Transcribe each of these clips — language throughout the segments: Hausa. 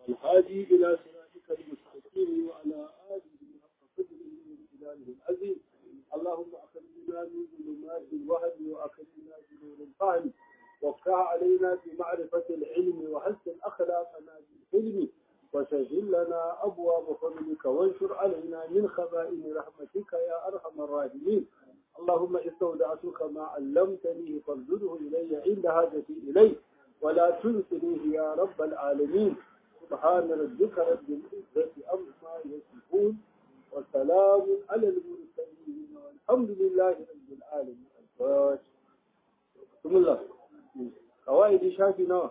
الهادي إلى صراطك المستقيم وعلى آله حق قدره وامتدانه العظيم اللهم أخرجنا من ظلمات الوهم وأخرجنا بنور الفهم وافتح علينا بمعرفة العلم وحسن أخلاقنا بالحلم وسهل لنا أبواب فضلك وانشر علينا من خزائن رحمتك يا أرحم الراحمين اللهم استودعتك ما علمتني فارجده إلي عند حاجتي إليه ولا تنسنيه يا رب العالمين سبحان ربك رب العزة عما يصفون وسلام على المرسلين والحمد لله رب العالمين بسم الله قواعد شافي نوع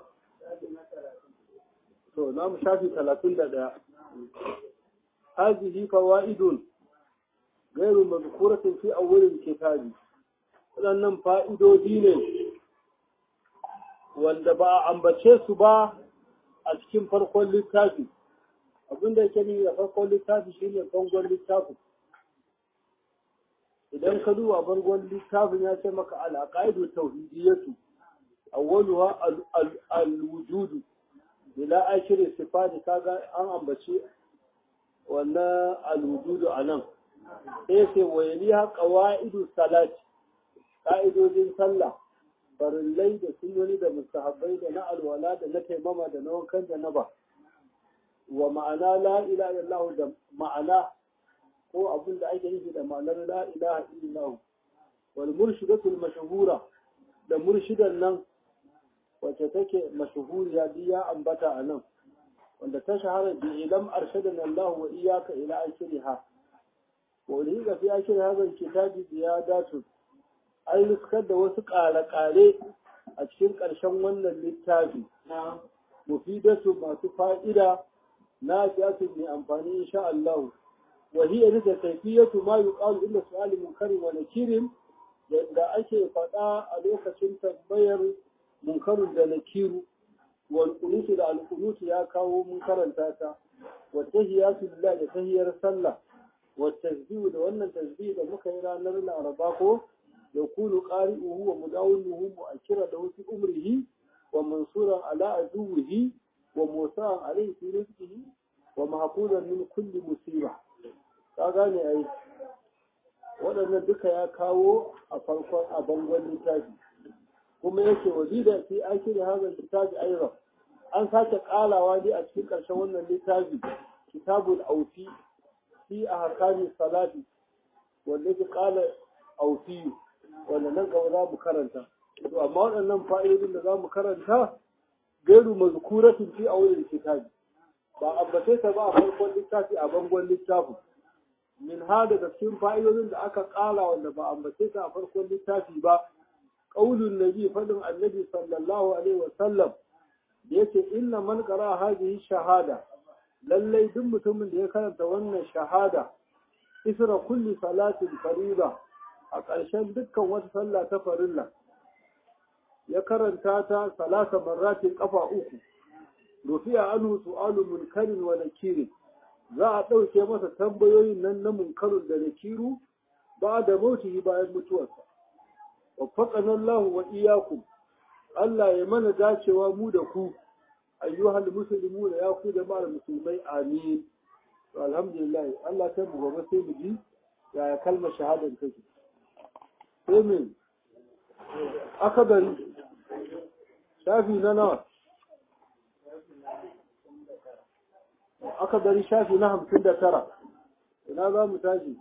to na mu shafi talatin da ɗaya hazihi fawaidun gairu mazkuratin fi awwalil kitabi waɗannan fa'idodi ne wanda ba a ambace su ba a cikin farkon littafi abinda yake nuni da farkon littafi shine bangon littafin idan ka duba bangon littafin ya ce maka al-aqaidu tauhidiyatu awwaluha al-wujudu bila ashirin sifati kaga an ambaci wannan alwujudu a nan sai sai wayaliha qawaidu salati ka'idojin sallah farillai da sunnoni da mustahabbai da na alwala da na taimama da na wankan da na ba wa ma'ana la ilaha illallah da ma'ana ko abin da ake nufi da ma'anar la ilaha illallah wal murshidatul mashhura da murshidan nan wacce take mashhuriya duk ya ambata a nan wanda ta shahara bi ilam arshadana Allah wa iyyaka ila akhiriha wa ulhiqa fi akhir hadha alkitabi ziyadatu ai nuskar da wasu ƙare-ƙare a cikin ƙarshen wannan littafi mufidatu masu fa'ida na fiyatu mai amfani insha Allah wa hiya da kayfiyatu ma yuqalu inda su'ali munkarin wa nakirin da ake faɗa a lokacin tambayar munkarun da nakiru wal kunutu da al kunutu ya kawo mun karanta ta wa tahiyatu lillah da tahiyar sallah wa tasbihu da wannan tasbih da muka yi ranar laraba ko yakunu qari'uhu wa mudawiluhu mu'akkira da fi umrihi wa mansuran ala aduwihi wa musa'an alayhi fi rizqihi wa mahfuzan min kulli musiba ka gane ai waɗannan duka ya kawo a farkon a bangon littafi kuma yake wazida fi akiri hadha littafi ayra an sake kalawa ne a cikin ƙarshen wannan littafi kitabul aufi fi ahkami salati wanda yake kala aufi wanda nan gaba za mu karanta to amma waɗannan fa'idodin da za mu karanta gairu mazkuratin fi awwalil kitabi ba ambace ta ba a farkon littafi a bangon littafin min ha daga cikin fa'idodin da aka kala wanda ba ambace ta a farkon littafi ba qaulun nabi fadin annabi sallallahu alaihi wa sallam da yake inna man qara hadhihi shahada lallai duk mutumin da ya karanta wannan shahada isra kulli salatin farida a ƙarshen dukkan wata sallah ta farilla ya karanta ta salasa marratin kafa uku rufiya anhu su'alu munkarin wa nakirin za a ɗauke masa tambayoyin nan na munkarun da nakiru ba da mautihi bayan mutuwarsa waffaqana Allah wa iyyakum Allah ya mana dacewa mu da ku ayyuhal muslimuna ya ku da mara musulmai amin to alhamdulillah Allah ta mu gobe sai mu ji yaya kalmar shahadar take sai min akabari shafi na nawa akabari shafi na hamsin da tara ina za mu tashi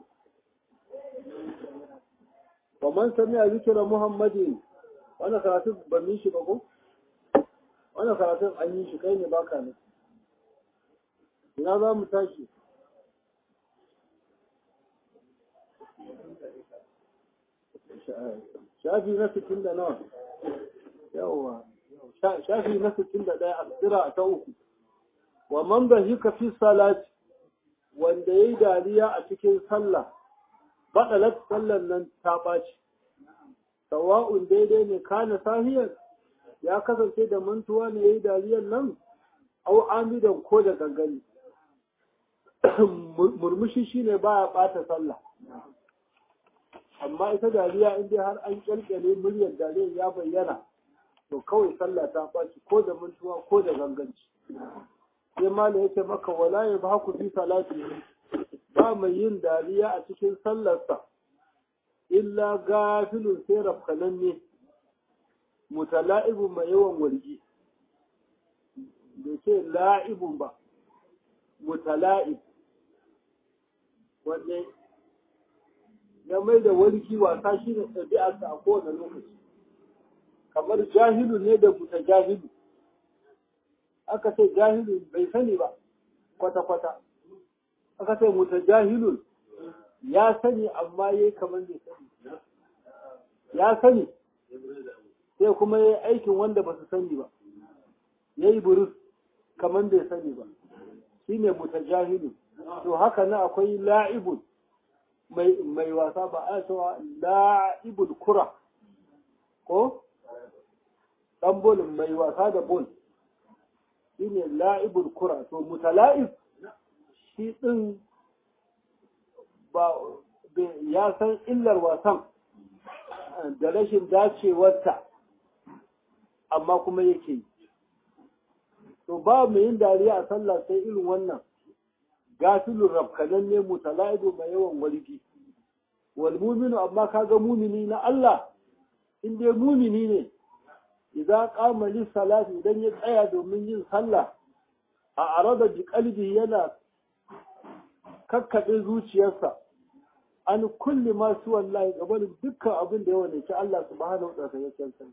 ومن سمع ذكر محمد وانا karatun ban yi shi ba ko wannan karatun an yi shi kai ne baka ne ina za mu tashi shafi na sittin da nawa yawa shafi na sittin da ɗaya a tsira ta uku wa man bahika fi salati wanda yayi dariya a cikin sallah baɗalat sallan nan ta ɓaci. Sawa'un daidai ne kana sahiyar ya kasance da mantuwa ne ya yi dariyar nan, au amidan ko da gangani. Murmushi shi ne ba ya ɓata sallah. Amma ita dariya in dai har an ƙyalƙyale muryar dariyar ya bayyana, to kawai sallah ta ɓaci ko da mantuwa ko da ganganci. sai malam yace maka wala ya ba ku fi salati ba mai yin dariya a cikin sallarsa illa gafilun sai rafkananne mutala'ibun mai yawan wargi da ce la'ibun ba mutala'ib wanda ya mai da warki wasa shi ne ɗabi'arsa a kowane lokaci kamar jahilu ne da buta jahilu aka ce jahilu bai sani ba kwata-kwata aka ce muta jahilun ya sani amma ya yi kamar bai sani ya sani sai kuma ya yi aikin wanda ba su sani ba ya yi burus kamar bai sani ba shi ne muta jahilu to haka na akwai la'ibun mai wasa ba a cewa la'ibul kura ko ɗan bolin mai wasa da bol shi ne la'ibul kura to mutala'ib shi ɗin ba ya san illar wasan da rashin dacewarta amma kuma yake yi to ba mu yin dariya a sallah sai irin wannan gafilun rafkanan ne mutala'idu mai yawan walgi wal muminu amma kaga mumini na Allah in dai mumini ne idza qama lis salati idan ya tsaya domin yin sallah a arada bi qalbi yana kakkabe zuciyarsa an kulli ma su wallahi gabanin dukkan abin da ya wadace Allah subhanahu wa ta'ala ya san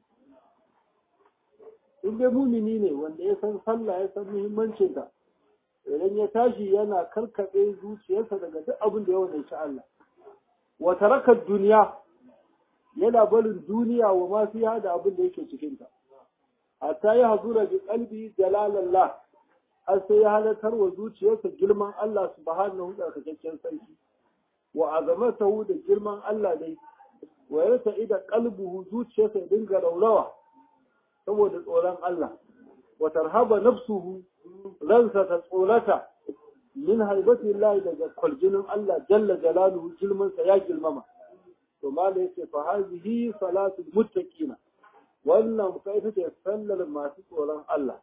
in dai mumini ne wanda ya san sallah ya san muhimmancin ta idan ya tashi yana karkaɗe zuciyarsa daga duk abin da ya wadace Allah wa taraka duniya yana barin duniya wa ma fiha da abin da yake cikin ta hatta ya hazura bi qalbi jalalallah har sai ya halatar wa zuciyarsa girman Allah subhanahu wa ta'ala sarki wa azamatahu da girman Allah dai wa yarta ida qalbuhu zuciyarsa ya dinga raurawa saboda tsoron Allah wa tarhaba nafsuhu ransa ta tsorata min haibati Allah daga kwaljinin Allah jalla jalaluhu girmansa ya girmama to mala yace fa hazihi salatu muttaqina wannan kai ita ce sallar masu tsoron Allah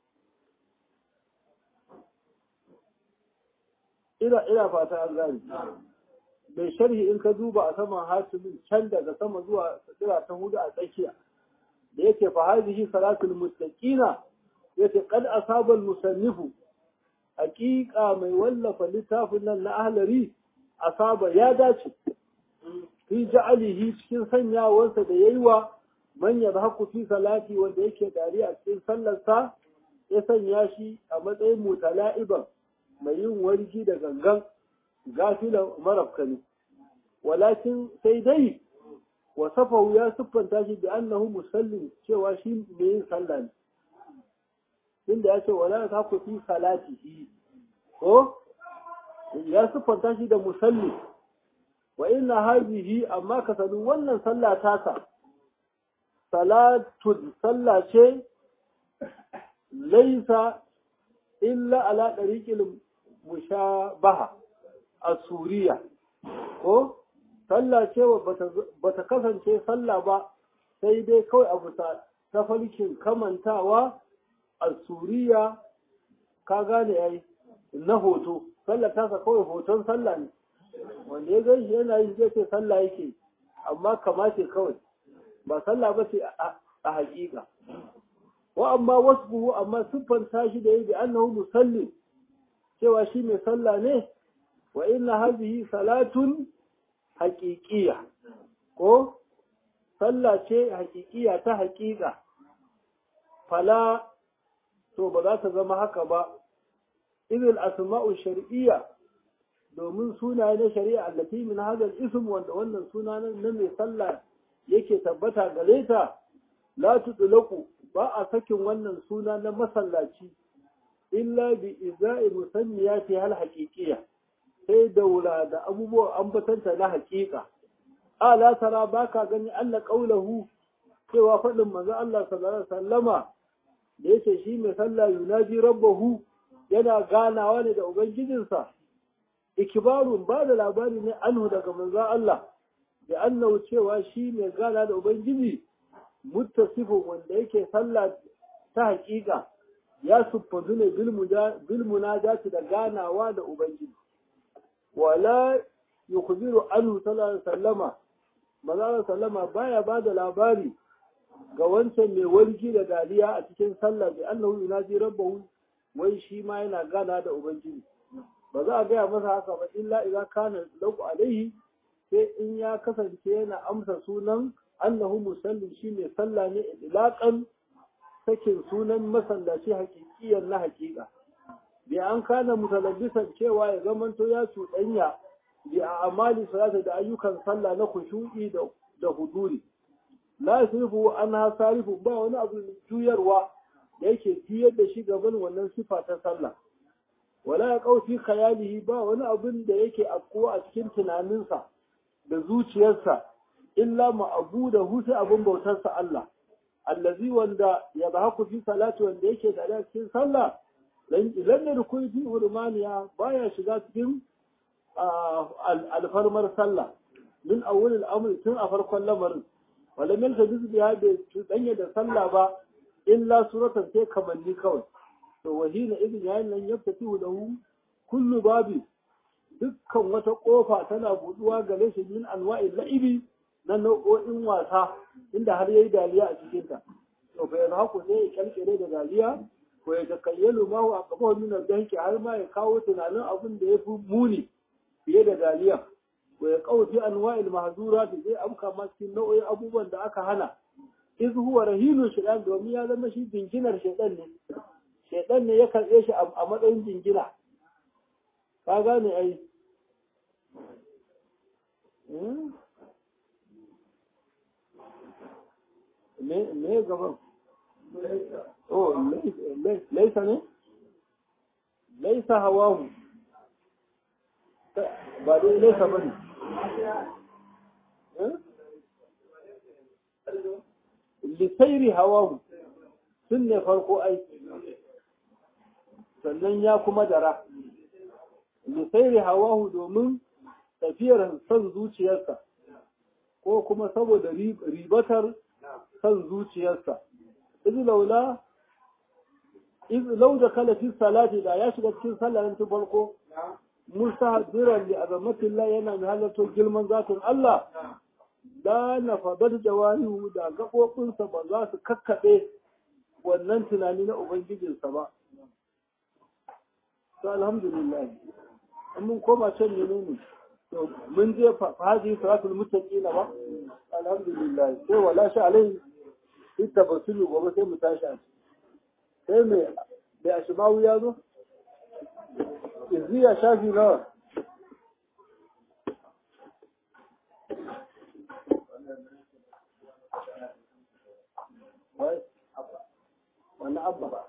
ina ina fata an gani mai sharhi in ka duba a saman hatimin can daga sama zuwa tsira ta hudu a tsakiya da yake fa hadhihi salatul muttaqina yace qad asaba al-musannifu haqiqa mai wallafa littafin nan na ahlari asaba ya dace fi ja'alihi cikin sanyawarsa da yayi wa man yadhaku fi salati wanda yake dariya a cikin sallarsa ya sanya shi a matsayin mutala'iban mai yin wargi da gangan gafilan marafkani walakin sai dai wasafahu ya siffanta shi da annahu musallin cewa shi mai yin sallah ne inda ya ce wala ta ku fi salatihi ko ya siffanta shi da musalli wa inna hadhihi amma ka sanu wannan sallah tasa salatun sallah ce laisa illa ala dariqil mushabaha a suriya ko sallah ce ba ta kasance sallah ba sai dai kawai a bisa tafarkin kamantawa a suriya ka gane yayi na hoto sallah tasa kawai hoton sallah ne wanda ya gan shi yana yi zai ce sallah yake amma kamace kawai ba sallah ba ce a haƙiƙa wa amma wasu amma siffanta shi da yi bi annahu musallin cewa shi mai sallah ne wa inna hadhihi salatun haƙiƙiya ko sallah ce haƙiƙiya ta haƙiƙa fala to ba za ta zama haka ba idil asma'u shar'iyya domin sunaye na shari'a allati min hadal ism wanda wannan suna na mai sallah yake tabbata gare ta la tudlaku ba a sakin wannan suna na masallaci illa bi iza'i musanniyati hal haqiqiyya sai daura da abubuwan ambatanta na haƙiƙa ala tara baka gani Allah qaulahu cewa faɗin manzo Allah sallallahu alaihi wasallama da yake shi mai sallah yunaji rabbahu yana ganawa ne da ubangijinsa ikibarun ba da labari ne anhu daga manzo Allah da annahu cewa shi mai gana da ubangiji muttasifin wanda yake sallah ta haƙiƙa ya siffantu ne bil munajati da ganawa da ubangiji wala yukhbiru anhu sallallahu alaihi wasallama manzo sallama baya bada labari ga wancan mai warki da dariya a cikin sallah bi annahu yunaji rabbahu wai shi ma yana gana da ubangiji ba za a gaya masa haka ba illa idan kana lahu alaihi sai in ya kasance yana amsa sunan annahu musallin shi mai sallah ne ilaqan sakin sunan masallaci hakikiyan na hakika bi an kana mutalabbisan cewa ya zamanto ya cuɗanya bi a amali salata da ayyukan sallah na kushu'i da da huduri la yasrifu anha sarifu ba wani abu juyarwa da yake juyar da shi gaban wannan sifa ta sallah wala ya kaufi khayalihi ba wani abin da yake afkuwa a cikin tunaninsa da zuciyarsa illa ma'abudahu sai abin bautarsa Allah allazi wanda ya zahaku fi salati wanda yake da cikin sallah idan da rukuni fi hurmaniya baya shiga cikin alfarmar sallah min awwal al-amr tun a farkon lamarin wala min tadis biya da danya da sallah ba illa suratan sai kamanni kawai to wahina idin yayin nan yaftatu lahu kullu babi dukkan wata kofa tana buduwa gare shi min anwa'il la'ibi na nau'o'in wasa inda har yayi dariya a cikin ta to fa yanzu haku sai ya kalkire da dariya ko ya takayyalu ma wa aqabahu min al-dahki har ma ya kawo tunanin abin da yafi muni fiye da dariya ko ya kawo fi anwa'il mahzurat zai amka ma cikin nau'o'in abubuwan da aka hana iz huwa rahinu shaytan domin ya zama shi jinginar shaytan ne shaytan ne ya karbe shi a matsayin jingina ka gane ai me gaban oh laisa ne laisa hawahu ba dai laisa ba ne lisairi hawahu sun ne farko aiki sannan ya kuma dara lisairi hawahu domin tafiyar son zuciyarsa ko kuma saboda ribatar son zuciyarsa izu laula izu lau da kalafin salati da ya shiga cikin sallarin tun farko musa biran da azamatillah yana mai halartar girman zatin Allah da na fadar jawarihu da gaɓoɓinsa ba za su kakkaɓe wannan tunani na ubangijinsa ba to alhamdulillah mun koma can ne ne to mun je fahaji salatul muttaqina ba alhamdulillah sai wala sha alai ita basulu gobe sai mu tashi a sai me da ashmawu ya zo izziya shafi nawa wani abba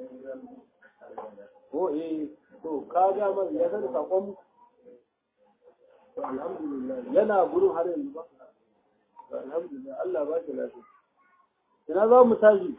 ko eh to ka ga mai ya sani sakon alhamdulillah yana gurin har yanzu ba alhamdulillah Allah ba shi lafiya ina za mu tashi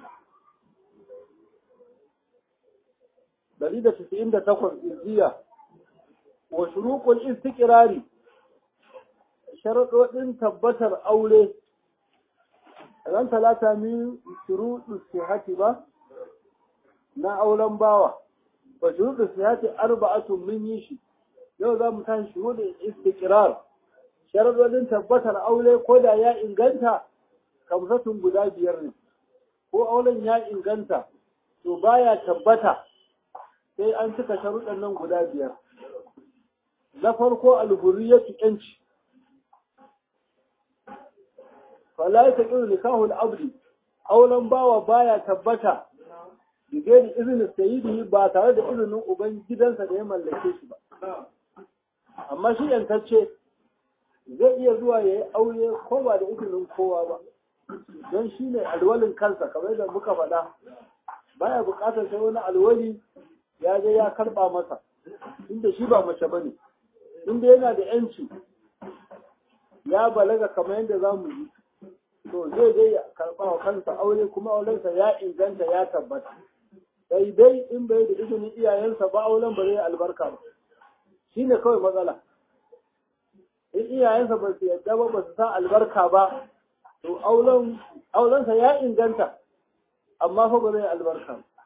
dari da tisa'in da takwas izziya wa shuruqul istiqrari sharaɗoɗin tabbatar aure ran talata min shuruɗu sihati ba na auren bawa wa shuruɗu sihati arba'atun min yi shi yau za mu tashi shuruɗin istiqrar sharaɗoɗin tabbatar aure ko da ya inganta kamsatun guda biyar ne ko auren ya inganta to baya tabbata sai an cika sharuɗan nan guda biyar na farko alhurriyatu yanci fala ya taƙi nikahul abdi auren bawa baya tabbata da gairi izinin sayidi ba tare da izinin uban gidansa da ya mallake shi ba amma shi yantacce zai iya zuwa ya yi aure ko ba da izinin kowa ba don shi ne alwalin kansa kamar da muka faɗa baya buƙatar sai wani alwali ya je ya karɓa masa inda shi ba mace ba ne inda yana da yanci ya balaga kamar yadda za mu yi to zai je ya karɓa wa kansa aure kuma aurensa ya inganta ya tabbata sai dai in bai da izinin iyayensa ba auren ba zai albarka ba shi ne kawai matsala in iyayensa ba su yadda ba ba su sa albarka ba to aurensa ya inganta amma fa ba zai albarka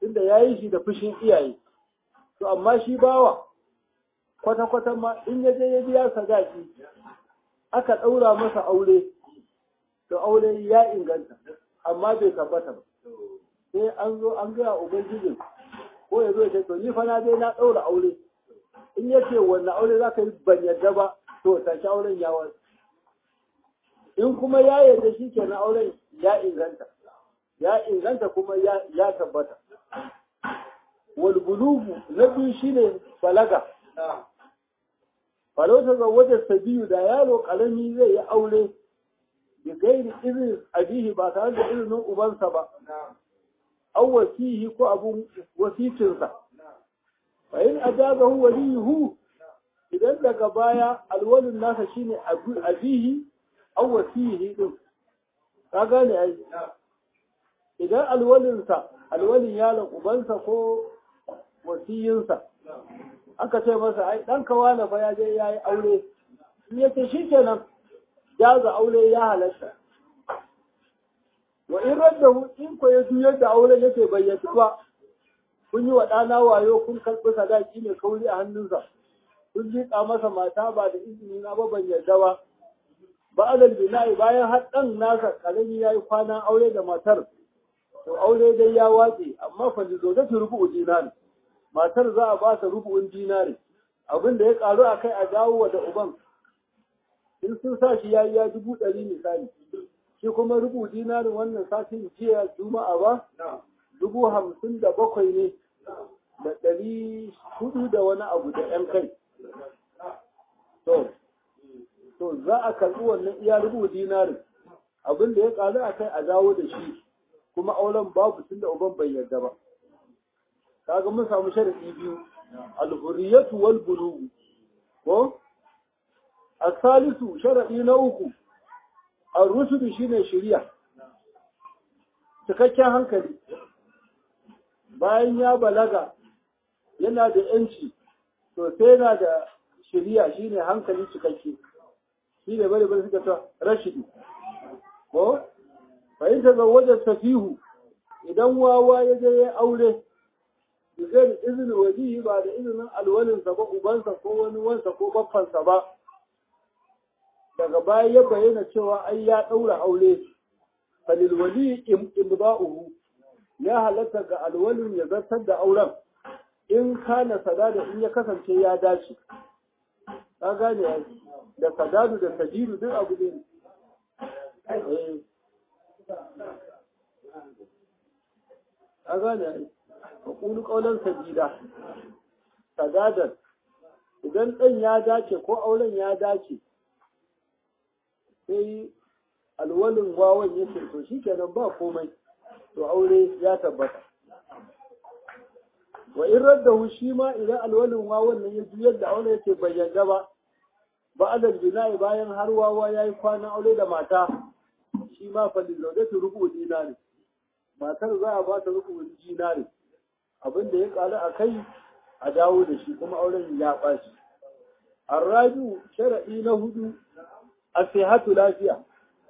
tunda ya yi shi da fushin iyaye to amma shi bawa kwata-kwata ma in ya je ya biya sadaki aka ɗaura masa aure to aure ya inganta amma bai tabbata ba sai an zo an gaya ubangijin ko ya zo ya ce to ni fa na dai na ɗaura aure in ya ce wannan aure za ka yi ban yadda ba to tashi auren ya wasu in kuma ya yarda shi kenan auren ya inganta ya inganta kuma ya tabbata wal bulugu na biyu shine balaga falauta ga wajen sabiyu da yaro karami zai yi aure da gairi izinin abihi ba tare da izinin ubansa ba an wasihi ko abun wasicinsa fa in ajabahu waliyuhu idan daga baya alwalin nasa shine abihi an wasihi din ka gane ai idan alwalinsa alwalin yaron ubansa ko wasiyinsa aka ce masa ai dan kawana fa ya je yayi aure in yace shikenan jaza aure ya halatta wa in raddahu in ko ya juyar da aure yake bayyana ba kun yi wa ɗana wayo kun karɓi sadaki mai kauri a hannunsa kun jiƙa masa mata ba da izini na ba ban yarda ba ba adal bina'i bayan har ɗan nasa ƙarami ya yi kwanan aure da matar to aure dai ya watse amma fa da zo da rubu'u dinari matar za a ba ta rubu'un dinari abin da ya karu a kai a dawo wa da uban in sun sa shi ya yi ya dubu ɗari misali shi kuma rubu dinarin wannan satin jiya juma'a ba dubu hamsin da bakwai ne da ɗari hudu da wani abu da ‘yan kai to to za a karɓi wannan iya rubu dinarin abin da ya karu a kai a dawo da shi kuma auren babu tun da uban bai yarda ba kaga mun samu sharadi biyu al-hurriyatu wal bulugh ko asalisu sharadi na uku ar-rushd shine shari'a cikakken hankali bayan ya balaga yana da yanci to sai yana da shari'a shine hankali cikakke shine bari bari suka ta rashidi ko fahimta ga wajen safihu idan wawa ya je ya aure zai da izinin wajihi ba da izinin alwalinsa ba ubansa ko wani wansa ko baffansa ba daga baya ya bayyana cewa ai ya ɗaura aure falil wali imda'uhu ya halatta ga alwalin ya zartar da auren in kana sadada in ya kasance ya dace ka gane da sadadu da sadidu duk abu ne a gane ai kulu kaulan sabida sadadan idan ɗan ya dace ko auren ya dace sai alwalin wawan ya ce to shi kenan ba komai to aure ya tabbata wa in raddahu shi ma idan alwalin wawan nan ya juyar da aure yake bai yarda ba ba adal bina'i bayan har wawa yayi kwana aure da mata shi ma fa lillaudatu rubu dinari matar za a ba ta rubu dinari abin da ya ƙaru a kai a dawo da shi kuma auren ya ɓaci. Arraju sharaɗi na hudu a sihatu lafiya.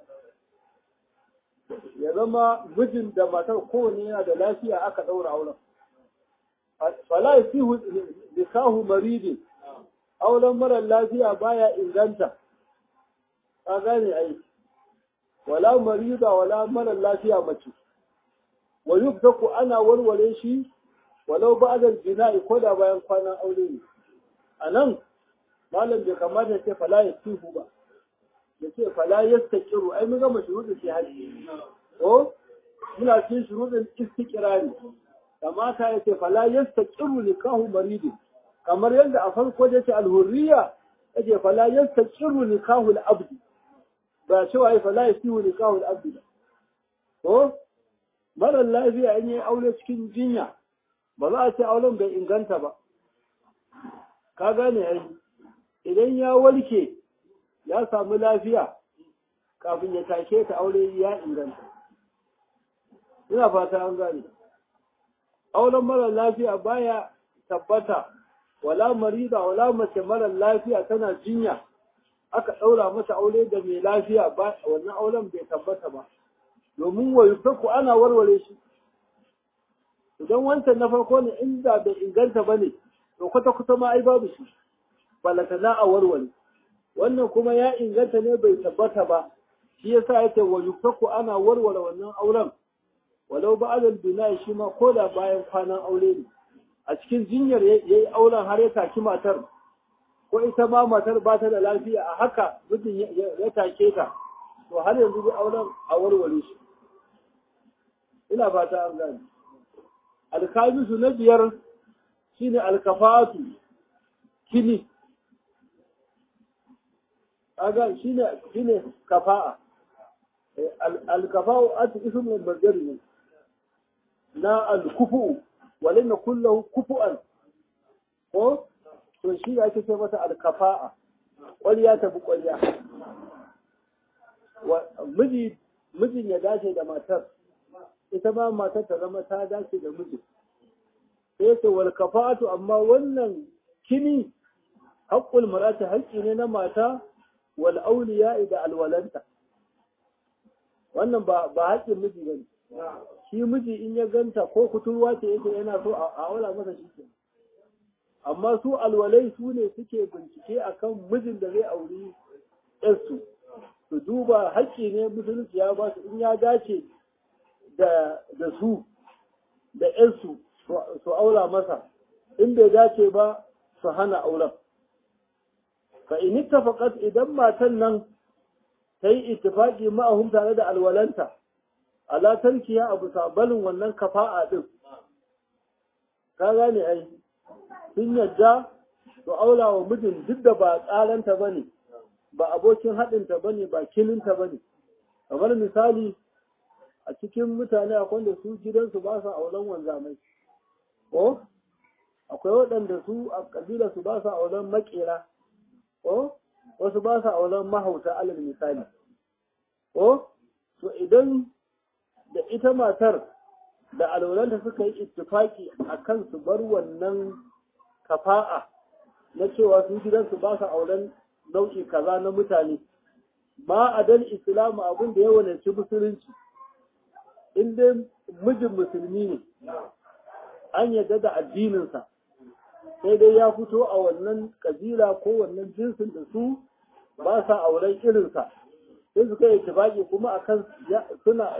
Ya zama mijin da matar kowane yana da lafiya aka ɗaura auren. Fala sihu nikahu maridi auren marar lafiya baya inganta. Ka gane ai. Wala marida wala marar lafiya mace. Wa yubtaku ana warware shi walau ba da jina'i ko da bayan kwanan aure ne a nan malam bai kamata ce fala ya tihu ba ya ce fala ya stakiru ai mun gama shuruɗin shi haji ko muna cikin shuruɗin istiqrari kamata ya ce fala ya stakiru nikahu maridi kamar yadda a farko da ce alhurriya ya ce fala ya stakiru nikahu al-abdi ba cewa ya fala ya tihu nikahu al-abdi ba ko marar lafiya in yi aure cikin jinya ba za a ce auren bai inganta ba ka gane ai idan ya warke ya samu lafiya kafin ya take ta aure ya inganta ina fata an gane auren mara lafiya baya tabbata wala marida wala mace mara lafiya tana jinya aka ɗaura mata aure da mai lafiya ba wannan auren bai tabbata ba domin wa yufaku ana warware shi idan wancan na farko ne inda bai inganta ba ne to kwata kwata ma ai babu shi balata na a warware wannan kuma ya inganta ne bai tabbata ba shi yasa yake wa yuftaku ana warware wannan auren walau ba'adal bina shi ma ko da bayan kwanan aure ne a cikin jinyar yayi auren har ya taki matar ko ita ma matar ba ta da lafiya a haka mutum ya take ta to har yanzu dai auren a warware shi ina fata an gane alkamisu na biyar shine alkafatu kini aga shine shine kafa'a alkafa'u ati ismul bazari ne na alkufu walin kullahu kufu'an ko to shi ake ce masa alkafa'a ƙwarya ta bi ƙwarya miji mijin ya dace da matar ita ma matar ta zama ta dace da mijin sai ce wal kafa'atu amma wannan kini haƙƙul marati haƙƙi ne na mata wal auliya da alwalanta wannan ba ba haƙƙin miji bane shi miji in ya ganta ko kuturwa ce yake yana so a aula masa shi ke amma su alwalai su ne suke bincike akan mijin da zai auri yarsu su duba haƙƙi ne musulunci ya ba su in ya dace da da su da yarsu su aula masa in bai dace ba su hana auren fa in ittafaqat idan matan nan ta yi ittifaqi ma'ahum tare da alwalanta ala tarkiya abu sabalin wannan kafa'a din ka gane ai sun yadda su aula wa mijin duk da ba tsaranta bane ba abokin haɗinta bane ba kilinta bane kamar misali a cikin mutane akwai da su gidansu ba sa auren wanzamai ko akwai waɗanda su a ƙabila su ba sa auren makera ko wasu ba sa auren mahauta alal misali ko to idan da ita matar da alwalanta suka yi ittifaki a kan su bar wannan kafa'a na cewa su gidansu ba sa auren nau'i kaza na mutane ma a dan islamu abin da ya wananci musulunci in dai mijin musulmi ne an yadda da addininsa sai dai ya fito a wannan kabila ko wannan jinsin da su ba sa auren irinsa sai suka yi tibaki kuma akan suna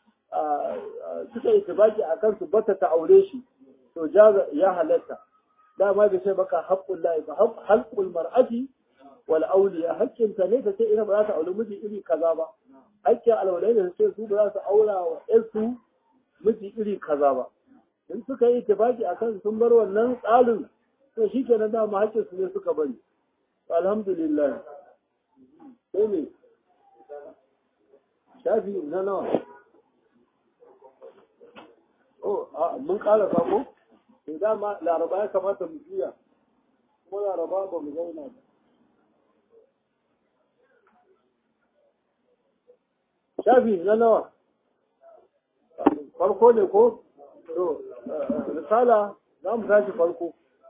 suka yi tibaki akan su bata ta aure shi to jaza ya halatta dama bai sai baka haqqul lahi ba halqul mar'ati wal awliya haƙƙin ta ne ta ce ina ba za ta aure miji iri kaza ba haƙƙin alwalai da ce su ba za su aura wa ƴansu miji iri kaza ba in suka yi tibaki akan sun bar wannan tsarin to shi kenan dama haƙƙin su ne suka bari alhamdulillah sai ne shafi na nawa oh a mun ƙara ko to dama laraba ya kamata mu juya kuma laraba ba mu zauna ba shafi na nawa farko ne ko to risala za mu tashi farko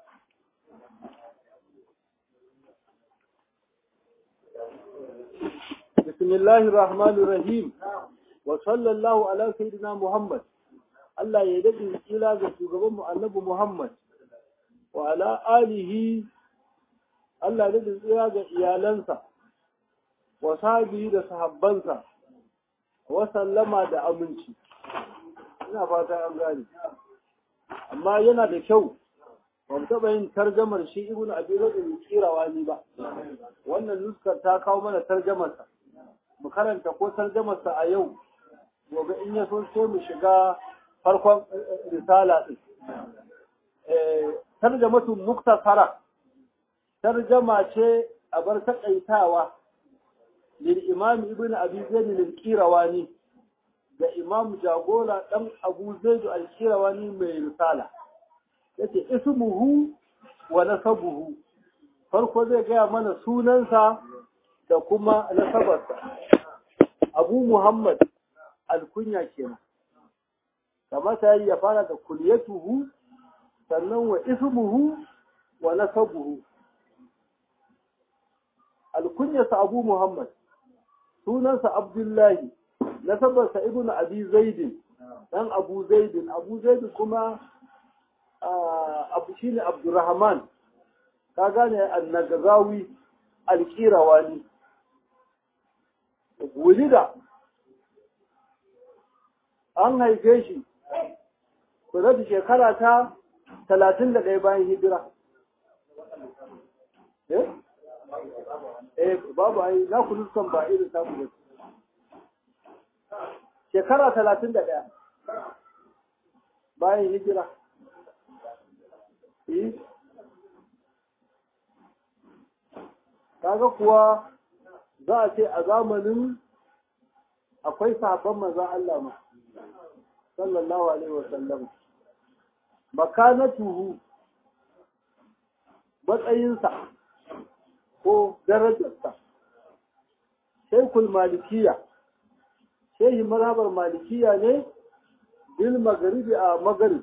بسم الله الرحمن الرحيم وصلى الله على سيدنا محمد Allah ya daɗe kila ga shugabanmu annabi Muhammad wa ala alihi Allah ya daɗe tsira ga iyalansa wa sahabi da sahabbansa wa sallama da aminci ina fata an gane amma yana da kyau ba mu taɓa yin tarjamar shi ibnu abi zaid kirawa ni ba wannan nuskar ta kawo mana tarjamarsa mu karanta ko tarjamarsa a yau gobe in ya so sai mu shiga farkon risala ɗin. Tarjamatu muktasara, tarjama ce a bar taƙaitawa lil imam ibn abi zaid lil qirawani da imam jagora dan abu zaid al qirawani mai risala yace ismuhu wa nasabuhu farko zai gaya mana sunansa da kuma nasabarsa abu muhammad alkunya kenan kamata yi ya fara da kulyatuhu sannan wa ismuhu wa nasabuhu alkunyarsa abu muhammad sunansa abdullahi nasabarsa ibnu abi zaidin dan abu zaidin abu zaidin kuma abu shine abdurrahman ka gane annagazawi alkirawani wulida an haife shi ku shekara ta talatin da ɗaya bayan hijira eh babu ai na ku nuskan ba irin samu da shekara talatin da ɗaya bayan hijira kaga kuwa za a ce a zamanin akwai sahabban manzon Allah ma sallallahu alaihi wasallam makanatuhu matsayinsa ko darajarsa shaikul malikiya shehi mazhabar malikiya ne bil magaribi a magarib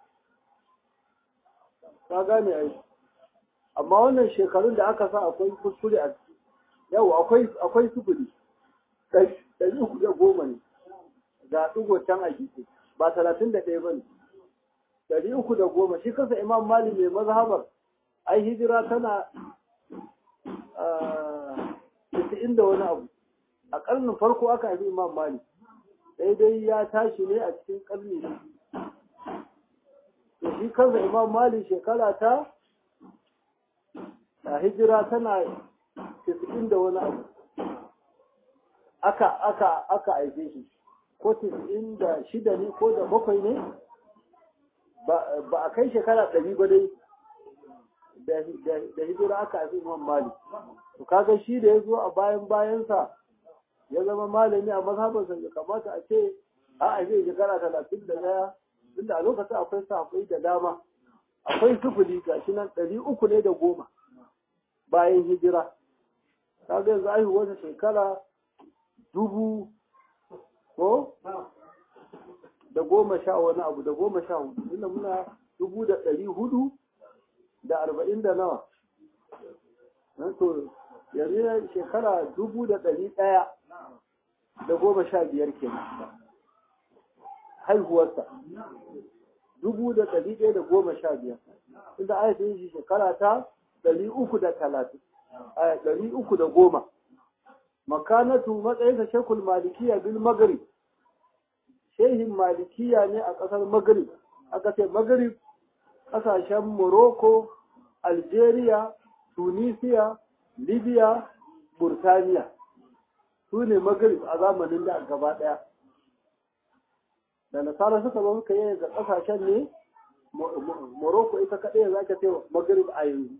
ka gane ai amma wannan shekarun da aka sa akwai kuskure a ciki yau akwai akwai sufuri ɗari uku da goma ne ga ɗigo can a gefe ba talatin da ɗaya ba ne ɗari uku da goma shi kansa imam mali mai mazhabar ai hijira tana tisa'in da wani abu a ƙarnin farko aka haifi imam mali daidai ya tashi ne a cikin ƙarni da shi kansa imam mali shekara ta a hijira tana tisa'in da wani abu aka aka aka haife shi ko tisa'in da shida ne ko da bakwai ne ba a kai shekara ɗari ba dai da hijira aka haifi imam mali to kaga shi da ya zo a bayan bayansa ya zama malami a mazhabarsa ya kamata a ce a haife shekara talatin da ɗaya tunda a lokacin akwai sahabbai da dama akwai sufuri ga shi nan ɗari uku ne da goma bayan hijira kaga yanzu aihuwarsa shekara dubu ko da goma sha wani abu da goma sha hudu inda muna dubu da ɗari hudu da arba'in da nawa to yanzu shekara dubu da ɗari ɗaya da goma sha biyar kenan haihuwarsa dubu da ɗari ɗaya da goma sha biyar inda aka yi shi shekara ta ɗari uku da talatin ɗari uku da goma makanatu matsayinsa shekul malikiya bil magrib shehin malikiya ne a ƙasar magrib aka ce magrib ƙasashen morocco algeria tunisia libya burtaniya su ne magrib a zamanin da gaba ɗaya da nasara suka zo suka yi ga ƙasashen ne morocco ita kaɗai za ka ce magrib a yanzu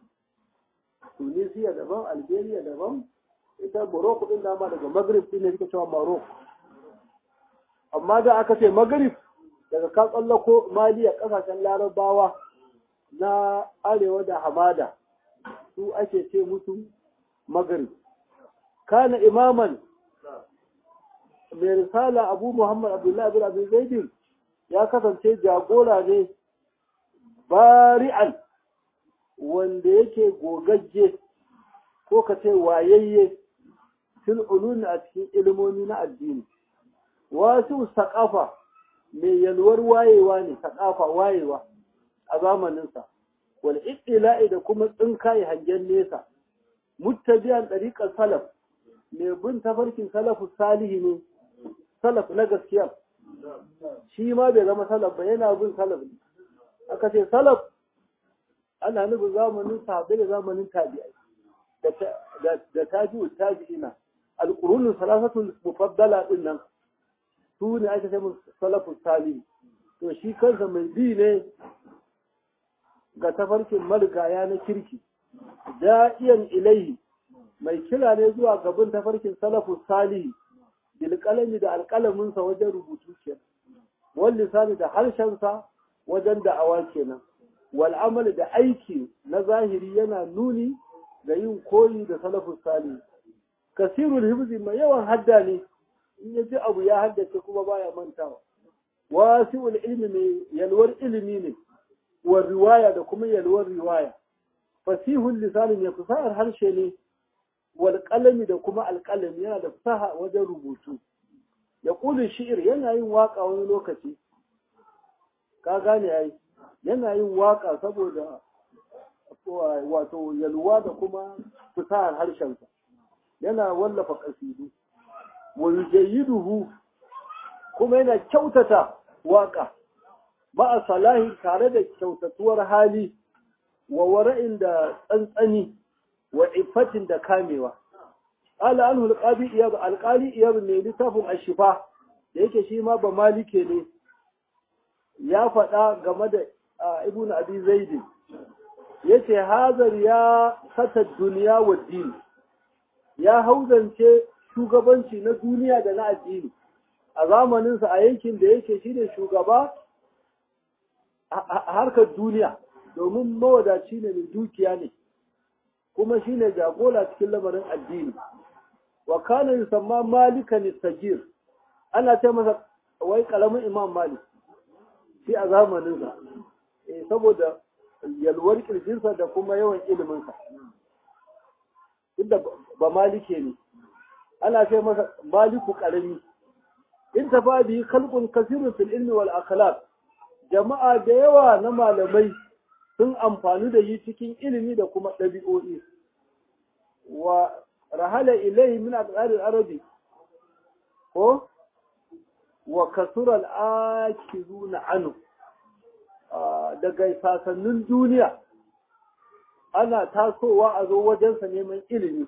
tunisia daban algeria daban ita morocco ɗin dama daga magrib ɗin ne suka cewa morocco amma da aka ce magrib daga ka tsallako maliya ƙasashen larabawa na arewa da hamada su ake ce musu magrib kana imaman mai risala abu muhammad abdullahi bin abin zaidin ya kasance jagora ne bari'an wanda yake gogagge ko ka ce wayayye fil ulumi a cikin ilimomi na addini wasu saƙafa mai yalwar wayewa ne saƙafa wayewa a zamaninsa wal ittila'i da kuma tsinkaye hangen nesa muttabi'an ɗariƙar salaf mai bin tafarkin salafu salihi ne salaf na gaskiya shi ma bai zama salaf ba yana bin salaf ne aka ce salaf ana nufin zamanin sahabbai da zamanin tabi'ai da tabi'u tabi'ina alqurunul salasatul mufaddala din nan su ne aka ce musu salafus salihi to shi kansa mai bi ne ga tafarkin marigaya na kirki da'iyan ilaihi mai kira ne zuwa gaban tafarkin salafus salihi bilkalami da alkalaminsa wajen rubutu ke wal lisani da harshensa wajen da'awa kenan wal amal da aiki na zahiri yana nuni ga yin koyi da salafus salihi kasirul hibzi mai yawan hadda ne in ya ji abu ya haddace kuma baya mantawa wasi'ul ilmi mai yalwar ilimi ne wa riwaya da kuma yalwar riwaya fasihul lisani mai fasahar harshe ne wal qalami da kuma alqalami yana da fasaha wajen rubutu ya ƙulun shi'ir yana yin waƙa wani lokaci ka gane ai yana yin waƙa saboda wato yalwa da kuma fasahar harshensa yana wallafa ƙasidu wa yujayyiduhu kuma yana kyautata waƙa ba a salahi tare da kyautatuwar hali wa wara'in da tsantsani wa iffatin da kamewa ala anhu alqadi iyab alqali iyab ne littafin ashifa da yake shi ma ba malike ne ya faɗa game da ibnu abi zaid yace hazar ya sata duniya wa din ya hauzance shugabanci na duniya da na addini a zamaninsa a yankin da yake shi ne shugaba a harkar duniya domin mawadaci ne mai dukiya ne kuma shi ne jagora cikin lamarin addini wa kana yusamma malikan sagir ana ce masa wai karamin imam malik shi a zamaninsa eh saboda yalwar kirjinsa da kuma yawan iliminsa inda ba malike ne ana ce masa maliku karami in tafa bi khalqun kasirun fil ilmi wal akhlaq jama'a da yawa na malamai sun amfani da yi cikin ilimi da kuma ɗabi'o'i wa rahala ilai min al arabi ko wa kasura al-akizuna anu daga sasannin duniya ana tasowa a zo wajensa neman ilimi